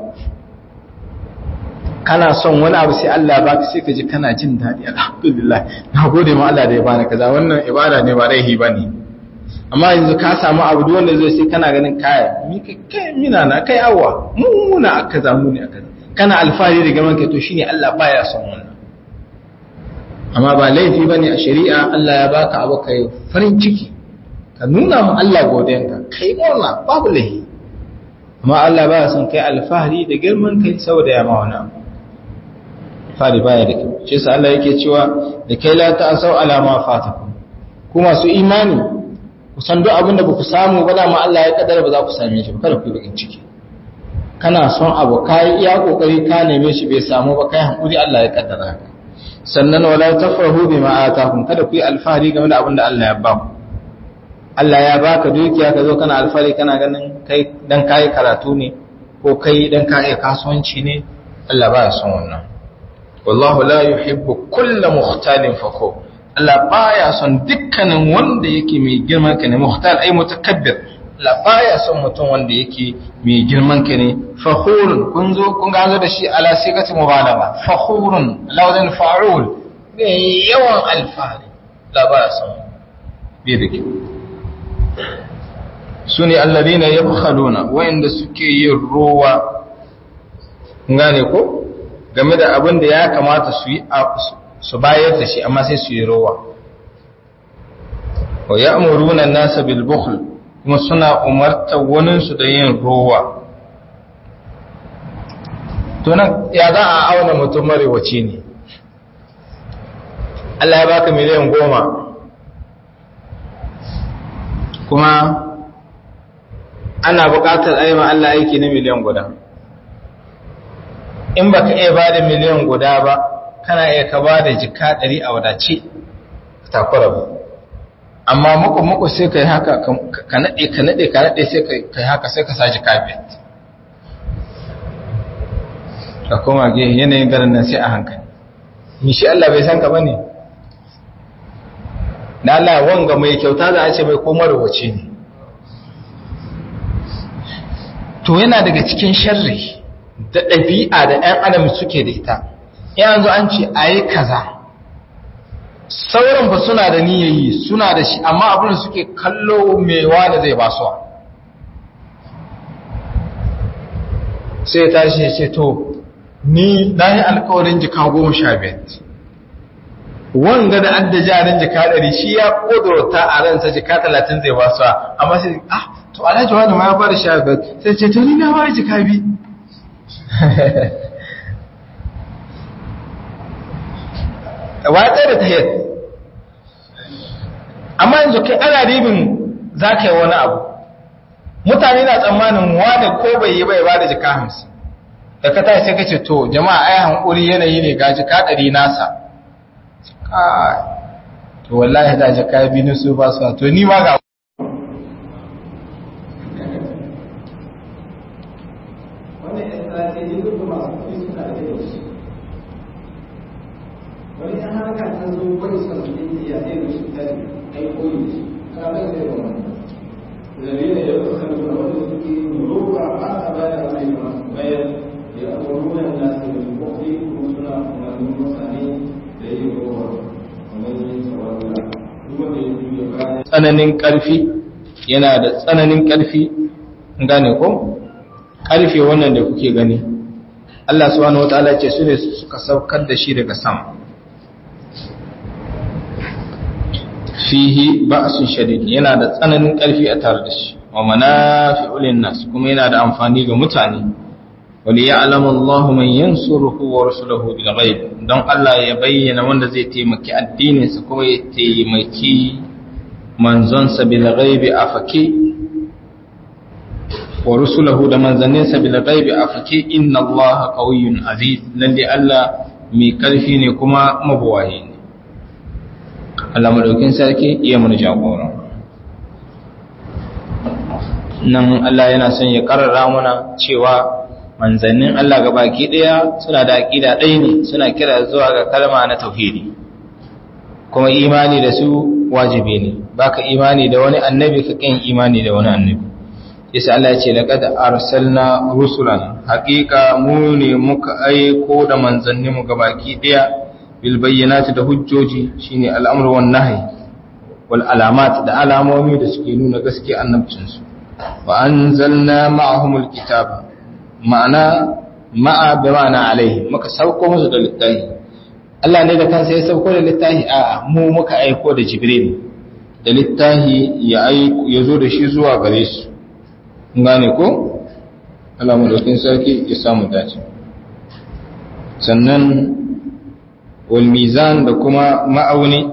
kana son wani abu sai Allah baka sai ka ji kana jin daɗi alhamdulillah na gode ma Allah da ya bani kaza wannan ibada ne ba laihi bane amma yanzu ka samu abu duk wanda zai sai kana ganin kaya mi kai mina na kai awwa mu muna aka zamu ne aka kana alfahari da gaman kai to shine Allah baya son wannan amma ba laifi bane a shari'a Allah ya baka abu kai farin ciki ka nuna mu Allah godiyanka kai murna babu laifi amma Allah baya son kai alfahari da girman kai saboda ya ma wani abu fari baya da kyau shi yasa Allah yake cewa da kai la ta'asau ala ma fatakum ku masu imani ku san duk abin da ba ku samu ba dama Allah ya kaddara ba za ku same shi ba kada ku yi bakin ciki kana son abu kai iya kokari ka neme shi bai samu ba kai hankuri Allah ya kaddara haka sannan wala tafrahu bima atakum kada ku yi alfahari game da abin da Allah ya ba ku Allah ya baka dukiya ka zo kana alfahari kana ganin kai dan kai karatu ne ko kai dan kai kasuwanci ne Allah ba ya son wannan wallahu la yuhibbu kulla mukhtalin fakhur Allah baya son dukkanin wanda yake mai girman ka ne muhtal ai mutakabbir Allah baya son mutum wanda yake mai girman ka ne fakhurun kun zo kun ga zo da shi ala sigati mubalagha fakhurun lawzan fa'ul ne yawan alfahari Allah baya son bai da kyau sune alladhina yabkhaluna wa'inda suke yin ruwa ngane ko game da abin da ya kamata su yi su bayar da shi amma sai su yi rowa wa ya'muruna an-nasa bil bukhl kuma suna umartar wani su da yin rowa to nan ya za a auna mutum marewaci ne Allah ya baka miliyan goma kuma ana buƙatar aima Allah aiki na miliyan guda in baka iya ba da miliyan guda ba kana iya ka ba da jika ɗari a wadace takura ba amma muku muku sai ka yi haka ka naɗe ka naɗe ka naɗe sai ka yi haka sai ka sa jika biyat ka koma ge yanayin garin nan sai a hankali mishi Allah bai san ka ba ne na Allah wanga mai kyauta za a ce mai komar wace ne to yana daga cikin sharri da ɗabi'a da ‘yan adam suke da ita yanzu an ce a yi kaza sauran ba suna da niyayi suna da shi amma abin da suke kallo mewa da zai basuwa sai ya tashi ya ce to ni na yi alkawarin jika goma sha biyar wanga da adda jarin jika ɗari shi ya ƙudurta a ransa jika talatin zai basuwa amma sai ah to alhaji wani ma ya bada sha biyar sai ce to ni na bada jika biyu watsa da tahiyar amma yanzu kai ana ribin za ka yi wani abu mutane na tsammanin wani ko bai yi bai ba da jika hamsin da ka tashi sai ka ce to jama'a ai hankuri yanayi ne ga jika ɗari nasa to wallahi da jika biyu su ba su to ni ma ga wani yan harka ta zo wani sanadin ya zai da shi ta ai koyi shi ka bai sai da wani dalilin ya fi kan da wani suke roƙa ba ta bayar da mai masu bayar ya amuruna da su da kofi kuma suna umarnin mutane da yin roƙa kamar yin tsawarwa duk wanda ya juya bayan tsananin ƙarfi yana da tsananin ƙarfi gane ko ƙarfe wannan da kuke gani Allah subhanahu wataala ce su ne suka saukar da shi daga sama fihi ba'sun shadid yana da tsananin ƙarfi a tare da shi wa manafi'ul linnas kuma yana da amfani ga mutane wali ya'lamu Allahu man yansuruhu wa rasuluhu bil ghaib don Allah ya bayyana wanda zai taimaki addinin sa kuma ya taimaki manzon sa bil ghaib afaki wa rusuluhu da manzannin sa bil ghaib afaki inna Allaha qawiyyun aziz lalle Allah mai ƙarfi ne kuma mabuwayi ne Allah madaukin sarki iya mana jagora nan Allah yana son ya karara mana cewa manzannin Allah ga baki ɗaya suna da aƙida ɗaya ne suna kira zuwa ga kalma na tauhidi kuma imani da su wajibi ne baka imani da wani annabi ka kin imani da wani annabi yasa Allah ya ce laqad arsalna rusulan haqiqa mu ne muka aiko da manzanni mu gabaki daya bil bayyinati da hujjoji shine al'amru wan nahi wal alamat da alamomi da suke nuna gaskiya annabcin su wa anzalna ma'ahumul kitaba ma'ana ma'a bi ma'ana alaihi muka sauko musu da littafi Allah ne da kansa ya sauko da littafi a mu muka aiko da Jibril da littafi ya aiko ya zo da shi zuwa gare su gane ko Allah madaukin sarki ya samu dace sannan wal mizan da kuma ma'auni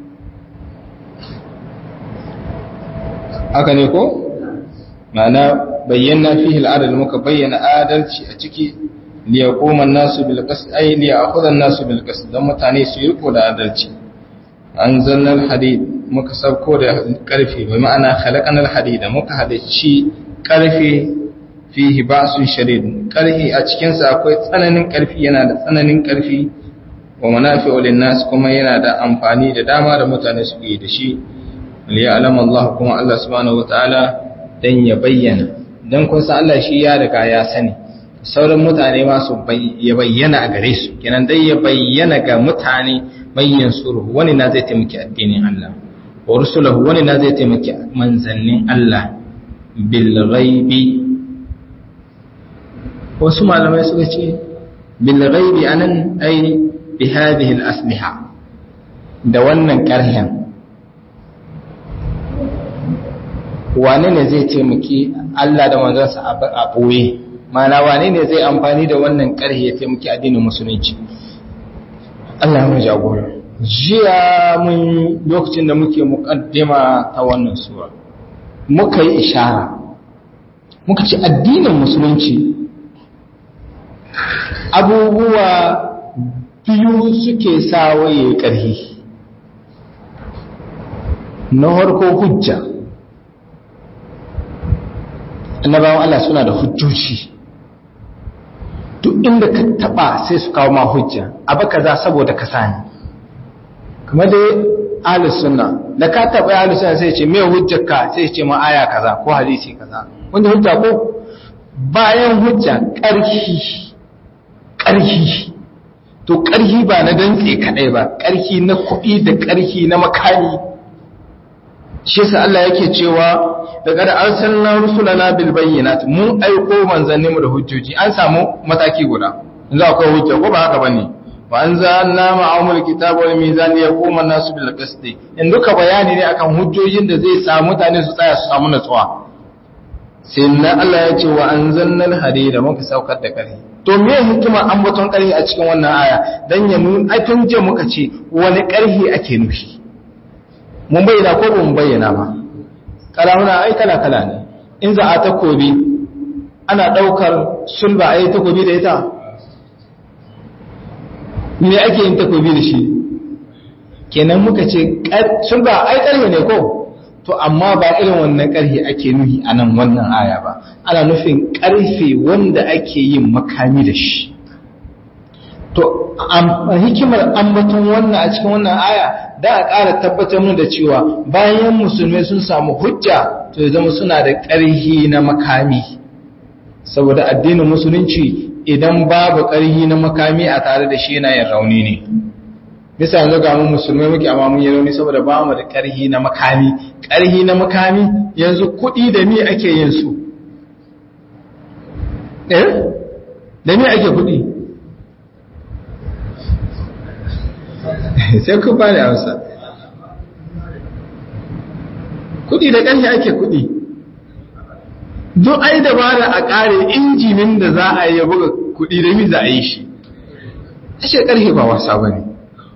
haka ne ko ma'ana bayyana fihi al'adal muka bayyana adalci a ciki liyaquma an-nasu bil qist ay liya'khudha an-nasu bil qist dan mutane su yi riko da adalci anzalna al-hadid muka sauko da karfe bai ma'ana khalaqana al-hadid muka hadaci karfe fihi ba'sun shadid karfi a cikin sa akwai tsananin karfi yana da tsananin karfi wa manafi'u lin-nas kuma yana da amfani da dama da mutane su yi da shi liya'lamu Allah kuma Allah subhanahu wataala dan ya bayyana dan kun san Allah shi ya riga ya sani sauran mutane ma su ya bayyana a gare su kenan dai ya bayyana ga mutane bayyan suru wani na zai taimaki addinin Allah wa rusulahu wani na zai taimaki manzannin Allah bil ghaibi wasu malamai suka ce bil ghaibi anan ai bi hadhihi al asliha da wannan karhen wane ne zai taimaki Allah da manzansa a ɓoye mana wane ne zai amfani da wannan ƙarhi ya taimaki addinin musulunci Allah ya jagora jiya mun lokacin da muke muƙaddima ta wannan sura muka yi ishara muka ce addinin musulunci abubuwa biyu suke sa waye ƙarhi na harko hujja annabawan Allah suna da hujjoji duk inda ka taba sai su kawo ma hujja abu kaza saboda ka sani kamar dai ahlus sunna da ka taba ahlus sunna sai ce me hujjarka sai ce ma aya kaza ko hadisi kaza wanda hujja ko bayan hujja ƙarfi ƙarfi to ƙarfi ba na dantse kadai ba ƙarfi na kuɗi da ƙarfi na makani shi yasa Allah yake cewa daga da arsalna rusulana bil bayyinat mun aiko manzanni mu da hujjoji an samu mataki guda yanzu akwai hujja ko ba haka bane wa anzalna ma'amul kitaba wal mizan yaquma an-nasu bil qist in duka bayani ne akan hujjojin da zai sa mutane su tsaya su samu natsuwa sai na Allah ya ce wa anzalna al-hadida muka saukar da ƙarfi to me hikima an baton ƙarfi a cikin wannan aya dan ya nuna ai tun je muka ce wani ƙarfi ake nufi mun bayyana ko ba mun bayyana ba kalamuna ai kala kala ne in za a takobi ana daukar sulba ai takobi da ita me ake yin takobi da shi kenan muka ce sulba ai karhe ne ko to amma ba irin wannan karhe ake nuhi a nan wannan aya ba ana nufin karfe wanda ake yin makami da shi to hikimar ambaton wannan a cikin wannan aya da a ƙara tabbatar mu da cewa bayan musulmai sun samu hujja to ya zama suna da ƙarhi na makami saboda addinin musulunci idan babu ƙarhi na makami a tare da shi yana yin rauni ne bisa yanzu ga mu musulmai muke amma mun yi rauni saboda ba mu da ƙarhi na makami ƙarhi na makami yanzu kuɗi da me ake yin su eh da me ake kuɗi sai ku ba da hausa kudi da ƙarfi ake kudi don ai dabara a ƙare injinin da za a yi buga kudi da mi za a yi shi ashe ƙarfi ba wasa ba ne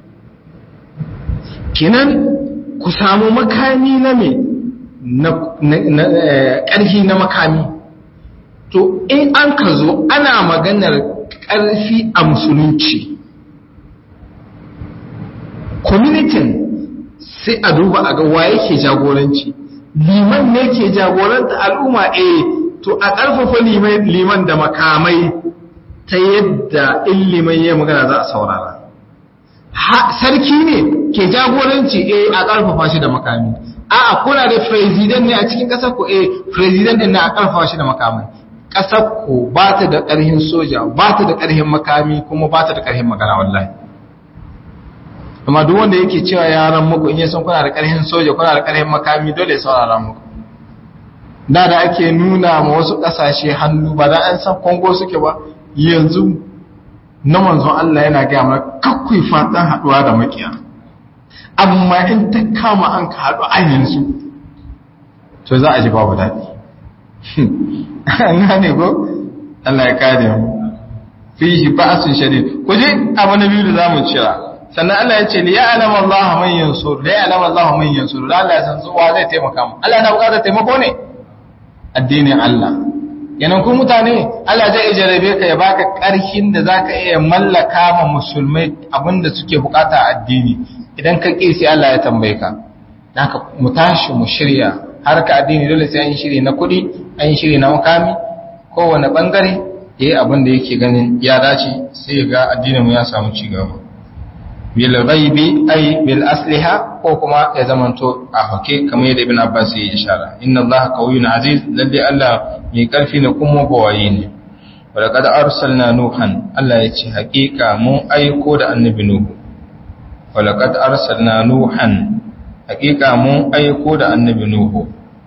kinan ku samu makami na me na ƙarfi na makami to in an ka zo ana maganar ƙarfi a musulunci kwamitin sai a duba a ga waye ke jagoranci liman ne ke jagoranta al'umma eh to a ƙarfafa liman da makamai ta yadda in liman ya magana za a saurara sarki ne ke jagoranci eh a ƙarfafa shi da makami a'a kuna da president ne a cikin ƙasar ku eh president din na a ƙarfafa shi da makamai ƙasar ku ba ta da ƙarhin soja ba ta da ƙarhin makami kuma ba ta da ƙarhin magana wallahi amma duk wanda yake cewa yaran muku in yasan kuna da ƙarhin soja kuna da ƙarhin makami dole ya saurara muku da da ake nuna ma wasu ƙasashe hannu ba da an san kongo suke ba yanzu na manzon Allah yana gaya mana kakkui fatan haɗuwa da makiya amma in ta kama an ka haɗu an yanzu to za a ji babu daɗi an gane ko Allah ya kare mu fi shi ba'asun shadid ku je abu na biyu da zamu cira sannan Allah ya ce li ya'lamu Allah man yansur li ya'lamu Allah man yansur Allah ya san zuwa zai taimaka mu Allah yana buƙatar taimako ne addinin Allah yanan ku mutane Allah zai jarabe ka ya baka ƙarfin da zaka iya mallaka ma musulmai abinda suke bukata a addini idan ka ƙi sai Allah ya tambaye ka haka mu tashi mu shirya harka addini dole sai an yi shiri na kuɗi an yi shiri na makami kowane bangare yayi abin da yake ganin ya dace sai ya ga addinin mu ya samu ci gaba bil ghaibi ay bil asliha ko kuma ya zamanto a hake kamar yadda ibn abbas ya ishara inna allaha qawiyyun aziz lalle allah mai karfi ne kuma bawaye ne walaqad arsalna nuhan allah ya ce hakika mun aiko da annabi nuhu walaqad arsalna nuhan hakika mun aiko da annabi nuhu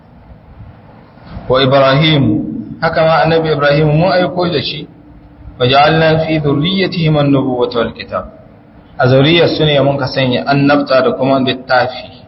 wa ibrahim haka ma annabi ibrahim mun aiko da shi waja'alna fi dhurriyyatihi an-nubuwwata wal kitab a zuriyar su ne mun ka sanya annabta da kuma littafi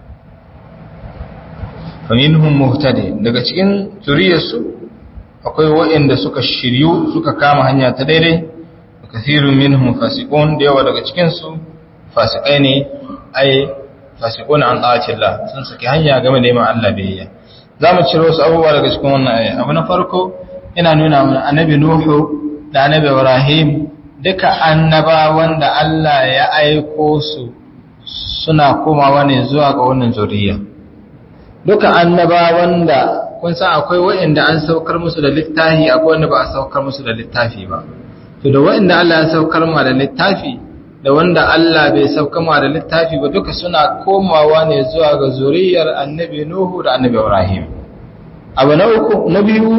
faminhum muhtadi daga cikin zuriyar su akwai waɗanda suka shiryu suka kama hanya ta daidai wa kathirun minhum fasiqun da yawa daga cikin su fasikai ne ai fasiqun an ta'atillah sun saki hanya game da yiman Allah biyayya zamu ciro su abubuwa daga cikin wannan aya abu na farko ina nuna mana annabi nuhu da annabi ibrahim duka annabawan da Allah ya aiko su suna komawa ne zuwa ga wannan zuriya duka annabawan da kun san akwai waɗanda an saukar musu da littafi akwai wanda ba a saukar musu da littafi ba to da waɗanda Allah ya saukar ma da littafi da wanda Allah bai saukar ma da littafi ba duka suna komawa ne zuwa ga zuriyar annabi Nuhu da annabi Ibrahim abu na uku na biyu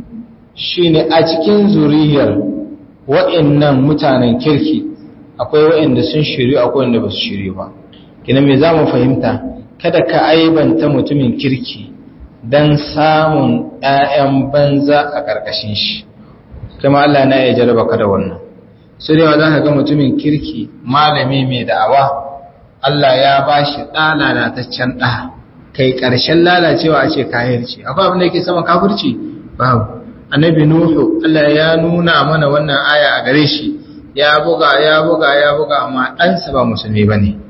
shine a cikin zuriyar wa'annan mutanen kirki akwai wa'anda sun shiryu akwai wanda ba su shiryu ba kina me za mu fahimta kada ka aibanta mutumin kirki don samun ‘ya'yan banza a ƙarƙashin shi kuma Allah na ya jaraba ka da wannan su da za ka ga mutumin kirki malami mai da'awa Allah ya ba shi ɗa lalataccen ɗa kai ƙarshen lalacewa a ce kahirci akwai abin da yake sama kafirci babu annabi nuhu Allah ya nuna mana wannan aya a gare shi ya buga ya buga ya buga amma ɗansa ba musulmi ba ne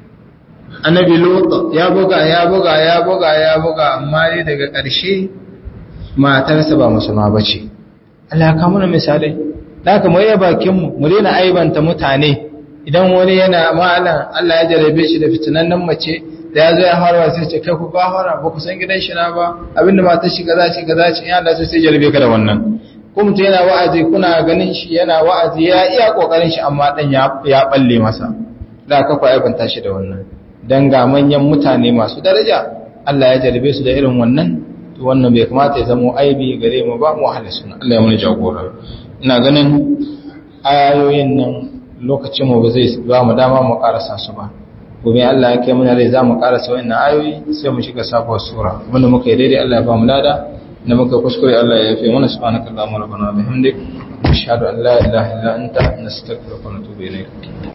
annabi lut ya buga ya buga ya buga ya buga amma dai daga ƙarshe matarsa ba musulma ba ce Allah ya mana misalai da haka mu yi bakin mu mu daina aibanta mutane idan wani yana malam Allah ya jarabe shi da fitinannen mace da ya zo ya harwa sai ce kai ku ba hara ba ku san gidan shi na ba abinda matar shi kaza ce kaza ce ya Allah sai jarabe ka da wannan ko mutum yana wa'azi kuna ganin shi yana wa'azi ya iya kokarin shi amma dan ya ya balle masa da ka ku aibanta shi da wannan dan ga manyan mutane masu daraja Allah ya jarabe su da irin wannan to wannan bai kamata ya zama aibi gare mu ba mu ahli sunna Allah ya mana jagora ina ganin ayoyin nan lokacin mu ba zai ba mu dama mu karasa su ba gobe Allah ya kai muna rai za mu karasa wannan ayoyi sai mu shiga sabuwar sura wanda muka yi daidai Allah ya ba mu lada da muka kuskure Allah ya yafe mana subhanakallahumma rabbana wa bihamdik ashhadu an la ilaha illa anta nastaghfiruka wa natubu ilayk